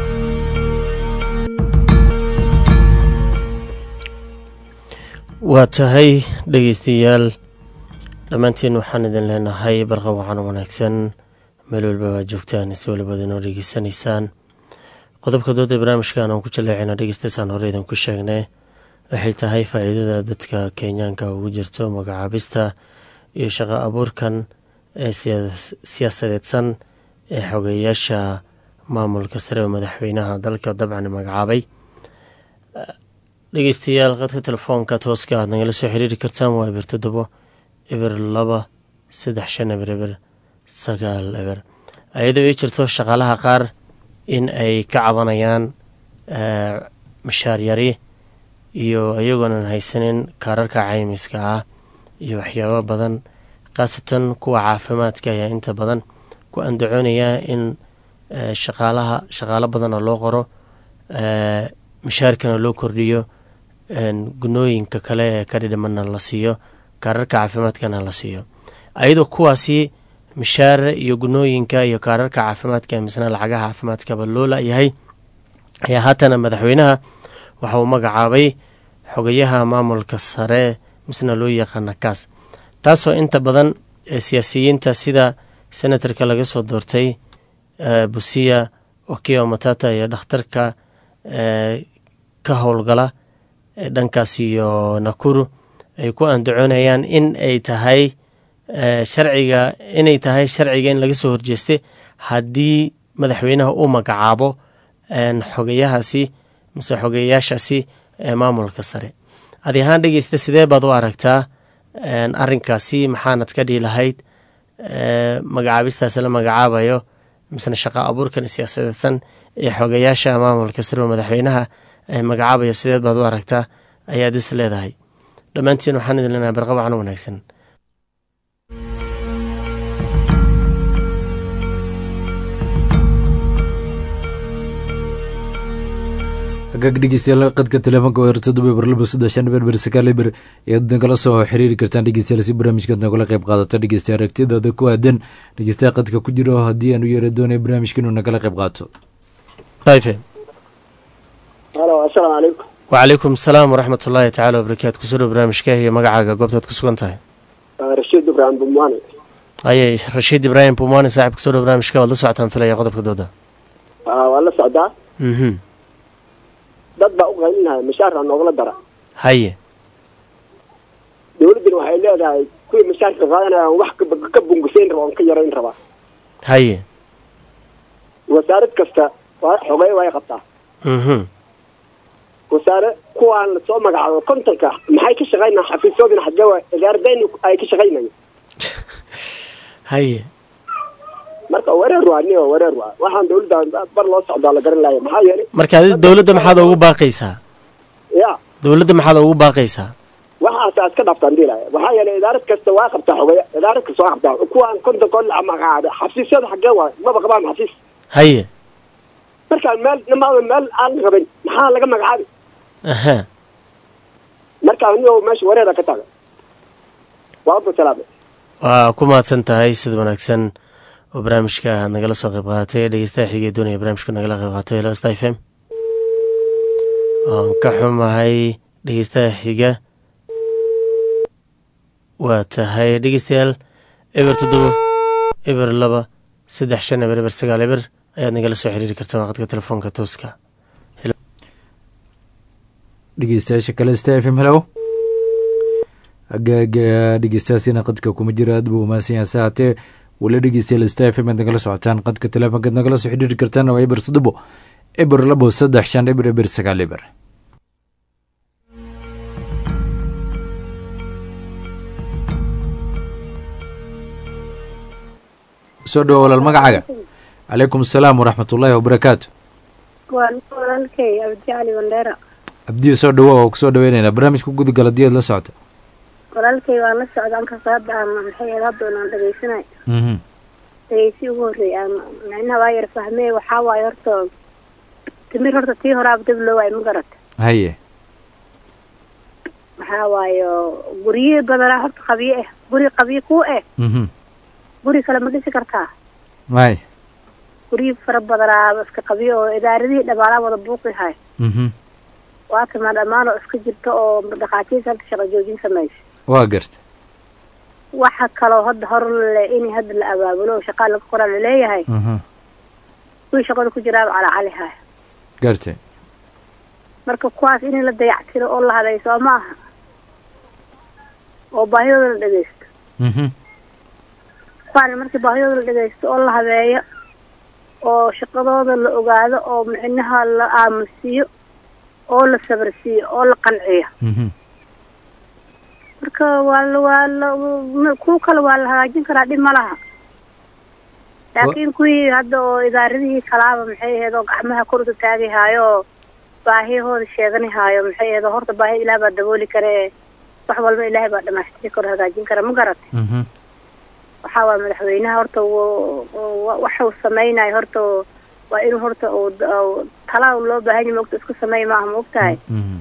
waa tahay dhegeystayaal dhammaantiin waxaan idin leenahay barqa wacan wanaagsan meel walba waa joogtaan si walibad inoo dhegeysanaysaan qodobka dooda barnaamijkan aan ku jaleecayna dhegeystaysaan hore idinku sheegnay waxay tahay faa-iidada dadka kenyaanka ugu jirto magacaabista iyo shaqo abuurkan ee siyaasadeedsan ee xogeyaasha maamulka sare oo madaxweynaha dalka dabcan magacaabay dhegeystayaal qadka telefoonka tooska aad nagala soo xiriiri kartaan waa eber toddobo eber laba saddex shan eber eber sagaal eber ayadoo ii jirto shaqaalaha qaar in ay ka cabanayaan mashaar yari iyo iyagoonan haysanin kaararka caymiska ah iyo waxyaabo badan khaasatan kuwa caafimaadka ayaa inta badan ku andacoonayaa in shaqaalaha shaqaalo badana loo qoro mashaarkana loo kordhiyo gunooyinka kale ee ka dhidhimana la siiyo kaararka caafimaadkana la siiyo ayadoo kuwaasi mishaare iyo gunooyinka iyo kaararka caafimaadka misna lacagaha caafimaadkaba loo la-yahay ayaa haatana madaxweynaha waxa uu magacaabay xogayaha maamulka sare misna loo yaqaana kaas taasoo inta badan siyaasiyiinta sida senatarka laga soo doortay busiya okiyo matata iyo dhakhtarka ka howlgala dhankaas iyo nakuru ay ku andacoonayaan in ay tahay sharciga inay tahay sharciga in laga soo horjeestay haddii madaxweynaha uu magacaabo xogayahaasi mise xogeyayaashaasi ee maamulka sare adi ahaan dhegeysta sidee baad u aragtaa arinkaasi maxaanad ka dhihi lahayd magacaabistaasi la magacaabayo misna shaqo abuurkan siyaasadeedsan ee xogayaasha maamulka sare oo madaxweynaha magacaabayo sideed baad u aragtaa ayaad is leedahay dhammaantiin waxaan idin leenahay barqabacno wanaagsan hagaag dhegeystayaal qadka telefoonka waa toddoba eber laba saddex shan eber ber sagaal eber ayaad nagala soo xiriiri kartaan dhegeystayaal si barnaamijkaad nagala qayb qaadato dhegeystayaal aragtidaada ku aadan dhegeystayaal qadka ku jira oo haddii aan u yeera doonay barnaamijka inuu nagala qayb qaato ayfe halo assalaamu calaykum wacalaykum asalaam waraxmat ullaahi tacaala wabarakaatu kusoo dhow barnaamijka iyo magacaaga goobtaad ku sugan tahay rashiid ibraahim bumwaane aye rashiid ibraahim bumwaane saaxib kusoo dhow barnaamijka waad la socotaan filaya qodobka dooda waa la socdaa mhm dad baa u qaylinaya mashaarka noogala dara haye dowladdana waxay leedahay kuwii mashaarka qaadanayaan wax ka- ka bungusayn raba oon ka yarayn rabaa haye wasaarad kasta waa xogey way qabtaa mhm wasaare kuwaan lasoo magacaabo kontonka maxay ka shaqaynaa xafiisyoodina xagee waa idaaradayni ay ka shaqaynayo haye marka wareer waa niyo wareer waa waxaan dowladda bar loo socdaa la garan laaya maxaa yeelay marka adi dowladda maxaad ugu baaqaysaa ya dowladda maxaad ugu baaqaysaa waxaas iska dhaaftaan dilaya waxaa yeelay idaarad kasta waa qabtaa xogeya idaarad kasta waa qabtaa kuwaan kontonka oo la magacaabay xafiisyada xagee waa maba qabaan xafiis haye markaan meel nimaada meel aan rabin maxaa laga magacaabi aha markaa niyo meesha wareera ka taga waa abdu salaame waa ku mahadsan tahay sida wanaagsan oo barnaamijka aad nagala soo qayb qaadatay dhegeystaha xigee doonaya barnaamijka nagala qayb qaatay helo sta f m waan ka xumahay dhegeystaha xiga waa tahay dhegeystayaal eber toddobo eber laba saddex shan eber eber sagaal eber ayaad nagala soo xiriiri kartaan waqadka telefoonka tooska dhegeystayaasha kale sta f m helow hagaaga dhegeystayaasina qadka kuma jira aad buu umahadsan yahay saatee wala dhegeystayaal sta f m aad nagala socotaan qadka telefoonkaad nagala soo xidhiiri kartaan waa eber toddobo eber labo saddex shan eber eber sagaal eber soo dhawo walaal magacaaga calaykum asalaam waraxmat ullaahi wabarakaatu waan walaalkay abdi cali bandheera abdiyo soo dhawo oo kusoo dhaweyneynaa barnaamijka gudugala hadii aad la socota walaalkay waan la socda ankasta hadda aan maxay ahayd hadda aan dhegeysanay mhm dhegeysi ugu horreey aan micnaha waa yar fahmee waxaa waaye horta timir horta tii horaaba dab loo waayo ma garata haye waxaa waaye guryihi badanaa horta qabiye ah guri qabiye ku eh mhm guri kale ma dhisi kartaa may guryi fara badanaa iska qabiye oo idaaradihii dhamaalaa wada buuqi hay mhm waa timaa dhammaan oo iska jirta oo dhakhaatiirta hadda shaqo joojin samaysa waa garta waxa kaloo hadda hor le in hadda la abaabulo oo shaqaa laga qoraa laleeyahay mhm kuwii shaqada ku jiraaba calacali haya garta marka kuwaas in la dayactiro oo la habeeyo soo ma aha oo baahidooda la dhegeysto mhm kuwaana markii baahidooda la dhegeysto oo la habeeyo oo shaqadooda la ogaado oo micnaha la aamusiiyo oo la sabarsiiyo oo la qanciyo mhm marka waa la waa la m- kuwa kale waa la hagaajin karaa dhib ma laha laakiin kuwii hadda oo idaaradihii kalaaba maxay ahayd oo gacmaha kor uta taagi haayo oo baahiyahooda sheegani haayo maxay ahayd oo horta baahi ilaah baa dabooli kara ee wax walba ilaahay baa dhamaystiri karo hagaajin kara ma garat mhm waxaa waa madaxweynaha horta wuu- wuu- waxuu samaynayo horta waa inuu horta uu uu- talaa loo baahan yahay maogta isku sameey maaha ma ogtahay mhm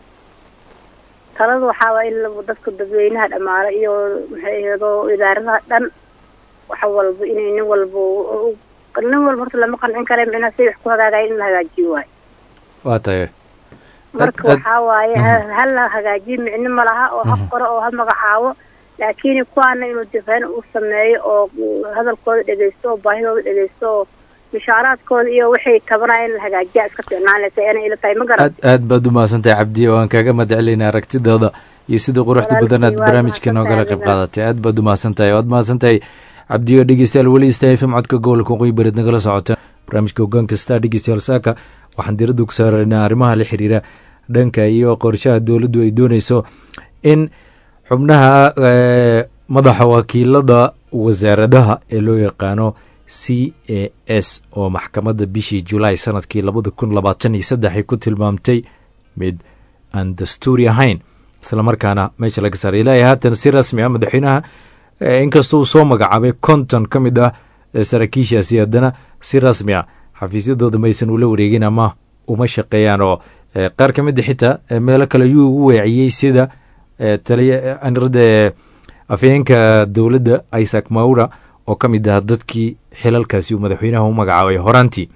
talada waxaa waa in la- dadka dadweynaha dhamaalo iyo maxay ahayd oo idaaradaha dhan wax walba inay nin walba u- u- nin walba horta lama qancin kara micnaha say wax ku hagaagayo in la hagaajiyo waayo waa tahay marka ad- waxaa waaye ha- ha la hagaajiyo micno ma laha oo ha qoro oo ha magacaabo laakiin kuwaana inuu difeen u sameeyo oo hadalkooda dhegeysto oo baahidooda dhegeysto oo mishaaraadkooda iyo waxay tabanayaan in la hagaajiya iska fiicnaan leysa ena ila tahay ma garan aad aad baad u mahadsantahay cabdiya waan kaaga mahadcelinaa aragtidaada iyo sida quruxda badan aad Walaalkay, waa barnaamijka noogala qayb mahadsantahay qaadatay aad baad u mahadsantahay waad mahadsantahay cabdiyo dhegeystayaal weli ista fm codka gobolka waqooyi bareed nagala socota barnaamijka hoggaan kasta dhegeystayaal saaka waxaan diiradda ku saaraynaa arrimaha la xiriira dhanka iyo qorshaha dowladdu ay dooneyso in xubnaha eh, madaxa wakiilada wasaaradaha ee loo yaqaano c a s oo maxkamadda bishii julaay sanadkii labada kun labaatan iyo saddex ay ku tilmaamtay mid aan dastuuri ahayn islamarkaana meesha laga saaray ilaahay haatan si rasmi ah madaxweynaha eh, inkastoo uu soo magacaabay konton ka mid ah eh, saraakiishaasi haddana si rasmi ah xafiisyadooda maysan ula wareegin ama uma shaqeeyaan oo eh, qaar ka mid a xitaa eh, meelo kale yuu ugu weeciyey sida eh, taliya anirada afhayeenka dowladda isaac maura oo ka mid ah dadkii xilalkaasi uu madaxweynaha u magacaabay horaantii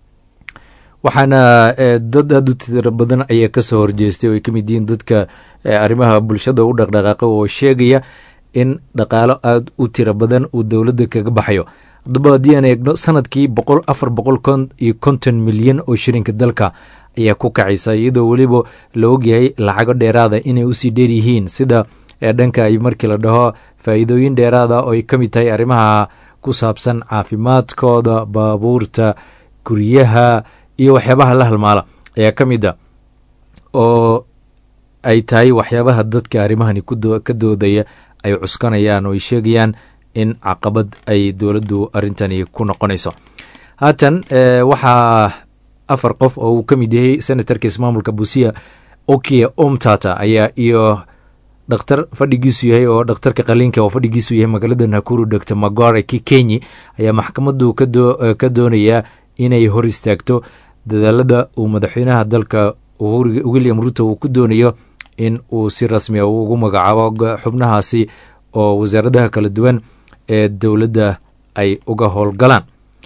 waxaana eh, dad aada u tiro badan ayaa kasoo horjeestay oo ay ka mid yihiin dadka eh, arrimaha bulshada u dhaqdhaqaaqa oo sheegaya in dhaqaalo aada u tiro badan uu dowladda kaga baxayo haddaba haddii aan eegno sanadkii boqol afar boqol kon iyo konton milyan oo shilinka dalka ayaa ku kacaysa iyadoo weliba la ogyahay lacago dheeraada inay usii dheer yihiin sida ee dhanka ay markii la dhaho faa'iidooyin dheeraada oo ay ka mid tahay arrimaha ku saabsan caafimaadkooda baabuurta guryaha iyo waxyaabaha la halmaala ayaa ka mid a oo ay tahay waxyaabaha dadka arrimahani kudo- ka doodaya ay cuskanayaan oo ay sheegayaan in caqabad ay dowladdu arrintani ku noqonayso haatan eh, waxaa afar qof oo uu ka mid yahay senatarka ismaamulka busia okia omtata ayaa iyo dhakhtar fadhigiisu yahay oo dhakhtarka qaliinka oo fadhigiisu yahay magaalada nakuru dr magore kikenyi ayaa maxkamaddu ka doo- eh, ka doonayaa inay hor istaagto dadaalada uu madaxweynaha dalka uhuru william ruto uu ku doonayo in uu si rasmi a ugu magacaabo go- xubnahaasi oo wasaaradaha kala duwan ee dowladda ay uga howlgalaan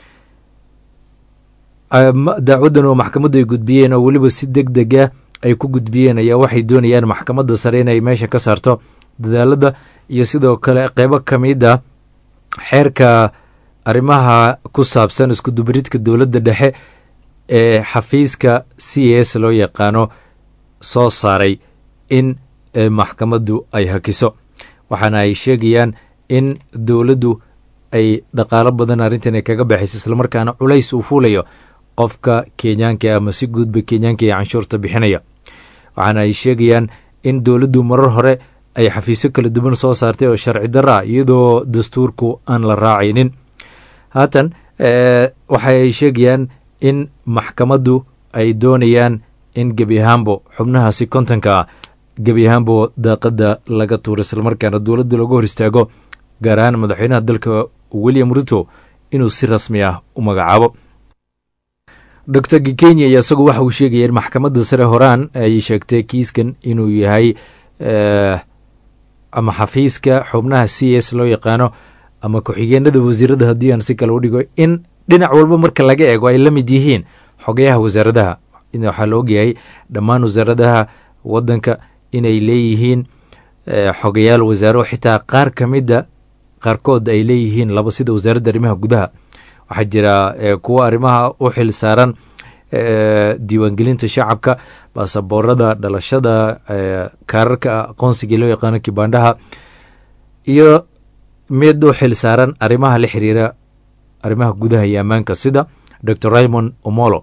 Am- dacwadan oo maxkamaddu ay gudbiyeen oo weliba si deg deg ah ay ku gudbiyeen ayaa waxay doonayaan maxkamadda sare inay meesha ka saarto dadaalada iyo sidoo kale qeybo ka mid a xeerka arrimaha ku saabsan iskudubaridka dowladda dhexe ee xafiiska c s loo yaqaano soo saaray in eh, maxkamaddu ay hakiso waxaana ay sheegayaan in dowladdu ay dhaqaalo badan arrintan ay kaga baxayso islamarkaana culays uu fuulayo qofka kenyaanka ama si guudba kenyaanka ee canshuurta bixinaya waxaana ay sheegayaan in dowladdu marar hore ay xafiisyo kala duwan soo saartay oo sharci darro ah iyadoo dastuurku aan la raacaynin haatan eh, waxa ay sheegayaan in maxkamaddu ay doonayaan in gebi ahaanbo xubnahaasi kontonka ah gebi ahaanbo daaqadda laga tuuro islamarkaana dowladda looga hor istaago gaar ahaan madaxweynaha dalka william ruto inuu si rasmi ah u magacaabo dr gikenya iyo isagu waxa uu sheegaya in maxkamadda sare horaan ay sheegtay kiiskan inuu yahay eh, ama xafiiska xubnaha c s loo yaqaano ama ku-xigeenada wasiirada haddii aan si kale u dhigo in dhinac walba marka laga eego ay la mid yihiin xogayaha wasaaradaha waxaa la ogyahay dhammaan wasaaradaha wadanka inay leeyihiin xogayaal wasaaro xitaa qaar ka mida qaarkood ay leeyihiin laba sida wasaaradda arrimaha gudaha waxaa jira kuwa arrimaha u xil saaran diiwaangelinta shacabka baasaboorada dhalashada kaararka aqoonsiga loo yaqaano kibaandhaha iyo mid u xil saaran arrimaha la xiriira arrimaha gudaha iyo ammaanka sida dor raymond omolo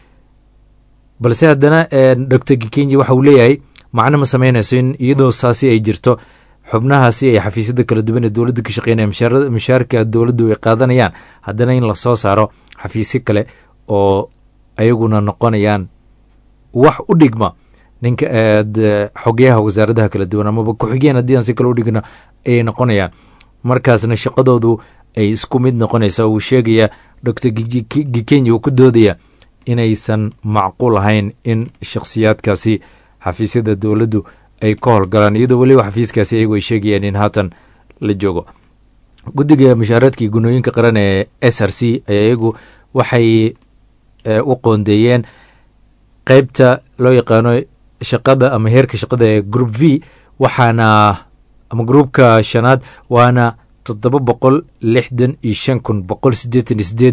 balse haddana dor gikenyi waxa uu leeyahay macno ma sameynayso in iyadoo saasi ay jirto xubnahaasi ay xafiisyada kala duwan ee dowladda ka shaqeynaya mushaarka dowladdu ay qaadanayaan haddana in lasoo saaro xafiisyo kale oo ayaguna noqonayaan wax u dhigma ninka xogeyaha wasaaradaha kala duwan amaba ku-xigeen haddii aan si kale u dhigno ayay noqonayaan markaasna shaqadoodu ay isku mid noqonaysa uu sheegaya dor gikenya uu ku doodaya inaysan macquul ahayn in shakhsiyaadkaasi xafiisyada dowladdu ay ka howlgalaan iyadoo weliba xafiiskaasi ayagu ay sheegayaan in haatan la joogo guddiga mushaaradka iyo gunooyinka qaran ee s r c ayaa iyagu waxay u qoondeeyeen qeybta loo yaqaano shaqada ama heerka shaqada ee group v waxaana ama groupka shanaad waana toddoba boqol lixdan iyo shan kun boqol siddeetan iyo sideed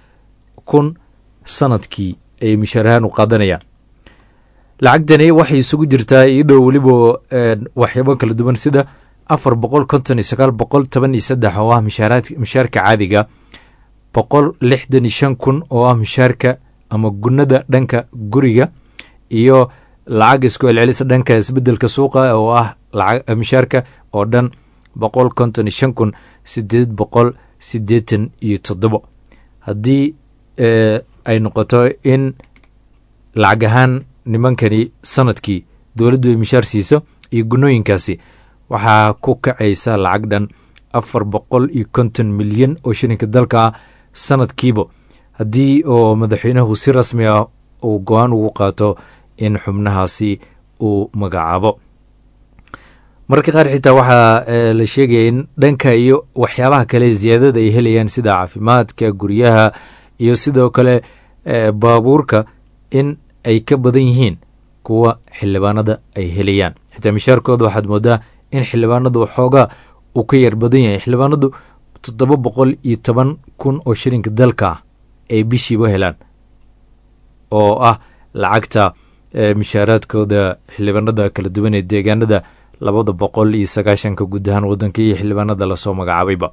kun sanadkii ay mushaarahaan u qaadanayaan lacagtani waxay isugu jirtaa iyadoo weliba waxyaabo kala duwan sida afar boqol konton iyo sagaal boqol toban iyo saddex oo ah mushaarka caadiga boqol lixdan iyo shan kun oo ah mushaarka ama gunada dhanka guriga iyo lacag isku celcelisa dhanka isbedelka suuqa oo ah mushaarka oo dhan boqol konton iyo shan kun sideed boqol siddeetan iyo toddobo haddii ay noqoto in lacag ahaan nimankani sanadkii dowladdu ay mishaar siiso iyo gunooyinkaasi waxaa ku kacaysa lacag dhan afar boqol iyo konton milyan oo shilinka dalka ah sanadkiiba haddii oo madaxweynuhu si rasmi ah uu go-aan ugu qaato in xubnahaasi uu magacaabo mararka qaar xitaa waxaa la sheegaya in dhanka iyo waxyaabaha kale ziyaadada ay helayaan sida caafimaadka guryaha iyo sidoo kale baabuurka in ay ka badan yihiin kuwa xildhibaanada ay helayaan xitaa mishaarkooda waxaad moodaa in xildhibaanadu waxoogaa uu ka yar badan yahay xildhibaanadu toddoba boqol iyo toban kun oo shilinka dalka ah ay bishiiba helaan oo ah lacagta mishaaraadkooda xildhibaanada kala duwan ee deegaanada labada boqol iyo sagaashanka guud ahaan waddanka iyo xildhibaanada lasoo magacaabayba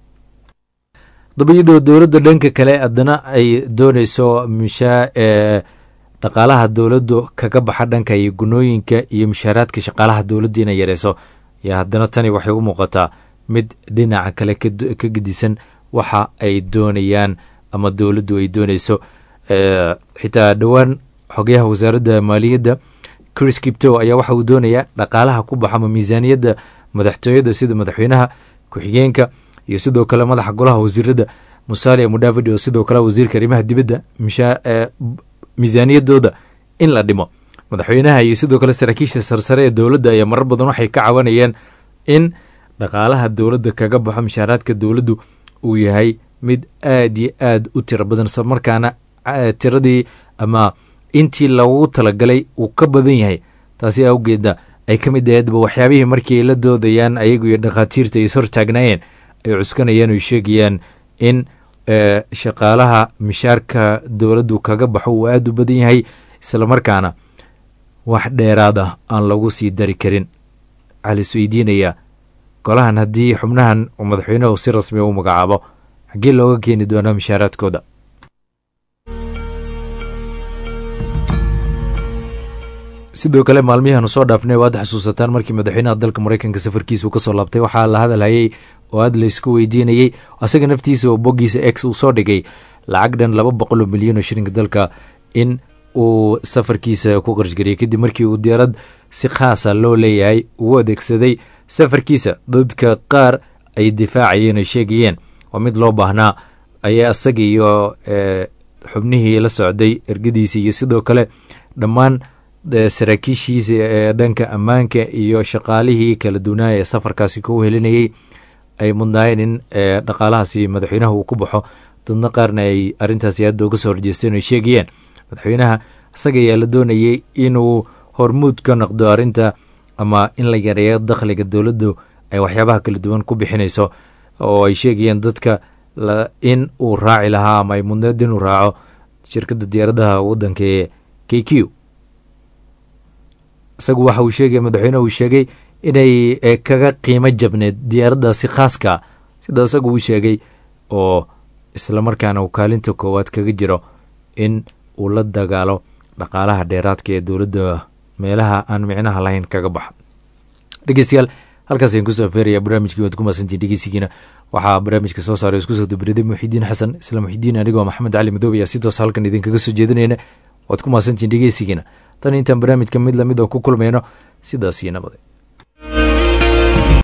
dabayadoo dowladda dhanka kale haddana ay dooneyso mishaa ee dhaqaalaha dowladdu kaga baxa dhanka iyo gunooyinka iyo mushaaraadka shaqaalaha dowladdu inay yareyso ayaa haddana tani waxay u muuqataa mid dhinaca kale ka gedisan waxa ay doonayaan ama dowladdu ay dooneyso xitaa dhowaan xogayaha wasaaradda maaliyadda chris kipto ayaa waxa uu doonayaa dhaqaalaha ku baxa ama miisaaniyadda madaxtooyada sida madaxweynaha ku-xigeenka iyo sidoo kale madaxa golaha wasiirada musalia mudavidi oo sidoo kale wasiirka arrimaha dibadda miisaaniyadooda in la dhimo madaxweynaha iyo sidoo kale saraakiisha sarsare ee dowladda ayaa marar badan waxay ka cawanayeen in dhaqaalaha dowladda kaga baxo mushaaraadka dowladdu uu yahay mid aad iyo aad u tiro badan isla markaana tiradii ama intii lagu talagalay uu ka badan yahay taasi awgeedna ay ka mid aheedba waxyaabihii markii ay la doodayaan ayagu iyo dhakhaatiirta ay is hortaagnaayeen ay cuskanayaan oy sheegayaan in shaqaalaha mishaarka dowladdu kaga baxo uu aada u badan yahay islamarkaana wax dheeraad ah aan lagu sii dari karin waxaa la isweydiinayaa golahan haddii xubnahan uu madaxweynuhu si rasmiya u magacaabo xaggee looga keeni doonaa mishaaraadkooda sidoo kale maalmihianu soo dhaafnay oo aad xusuusataan markii madaxweynaha dalka mareykanka safarkiisa uu kasoo laabtay waxaa la hadalhayay oo aad laysku weydiinayey asaga naftiisa oo boggiisa ex uu soo dhigay lacag dhan laba boqol oo milyan oo shilinka dalka in uu safarkiisa ku qarshgariyay kadib markii uu diyaarad si khaasa loo leeyahay uu adeegsaday safarkiisa dadka qaar ay difaacayeen ay sheegayeen waa mid loo baahnaa ayaa asaga iyo xubnihii la socday ergadiisa iyo sidoo kale dhammaan saraakiishiisa ee dhanka ammaanka iyo shaqaalihii kala duwanaa ee safarkaasi ku helinayey ay mudnaayeen in dhaqaalahaasi madaxweynaha uu ku baxo dadna qaarna ay arrintaasi aadda uga soo horjeesteen ay sheegayeen madaxweynaha isaga ayaa la doonayay inuu hormuud ka noqdo arrinta ama in la yareeyo dakhliga dowladdu ay waxyaabaha kala duwan ku bixinayso oo ay sheegayeen dadka in uu raaci lahaa ama ay mudneed inuu raaco shirkadda diyaaradaha waddanka ee k q isagu waxa uu sheegay madaxweyne uu sheegay inay kaga qiimo jabneed diyaaraddaasi khaaska sida isagu uu sheegay oo islamarkaana uu kaalinta koowaad kaga jiro in uu la dagaalo dhaqaalaha dheeraadka ee dowladda meelaha aan micnaha lahayn kaga baxa dhegeystayaal halkaas ayaan kusoo feeraya barnaamijkii waad ku maasantiin dhegeysigiina waxaa barnaamijka soo saaray isku soo dabariday muxidiin xasan isla muxidiin anigoo maxamed cali madoob ayaa si toos halkan idinkaga soo jeedinayna waad ku maasantiin dhegeysigiina tan intaan barnaamijka mid lamid oo ku kulmayno sidaas iyo nabade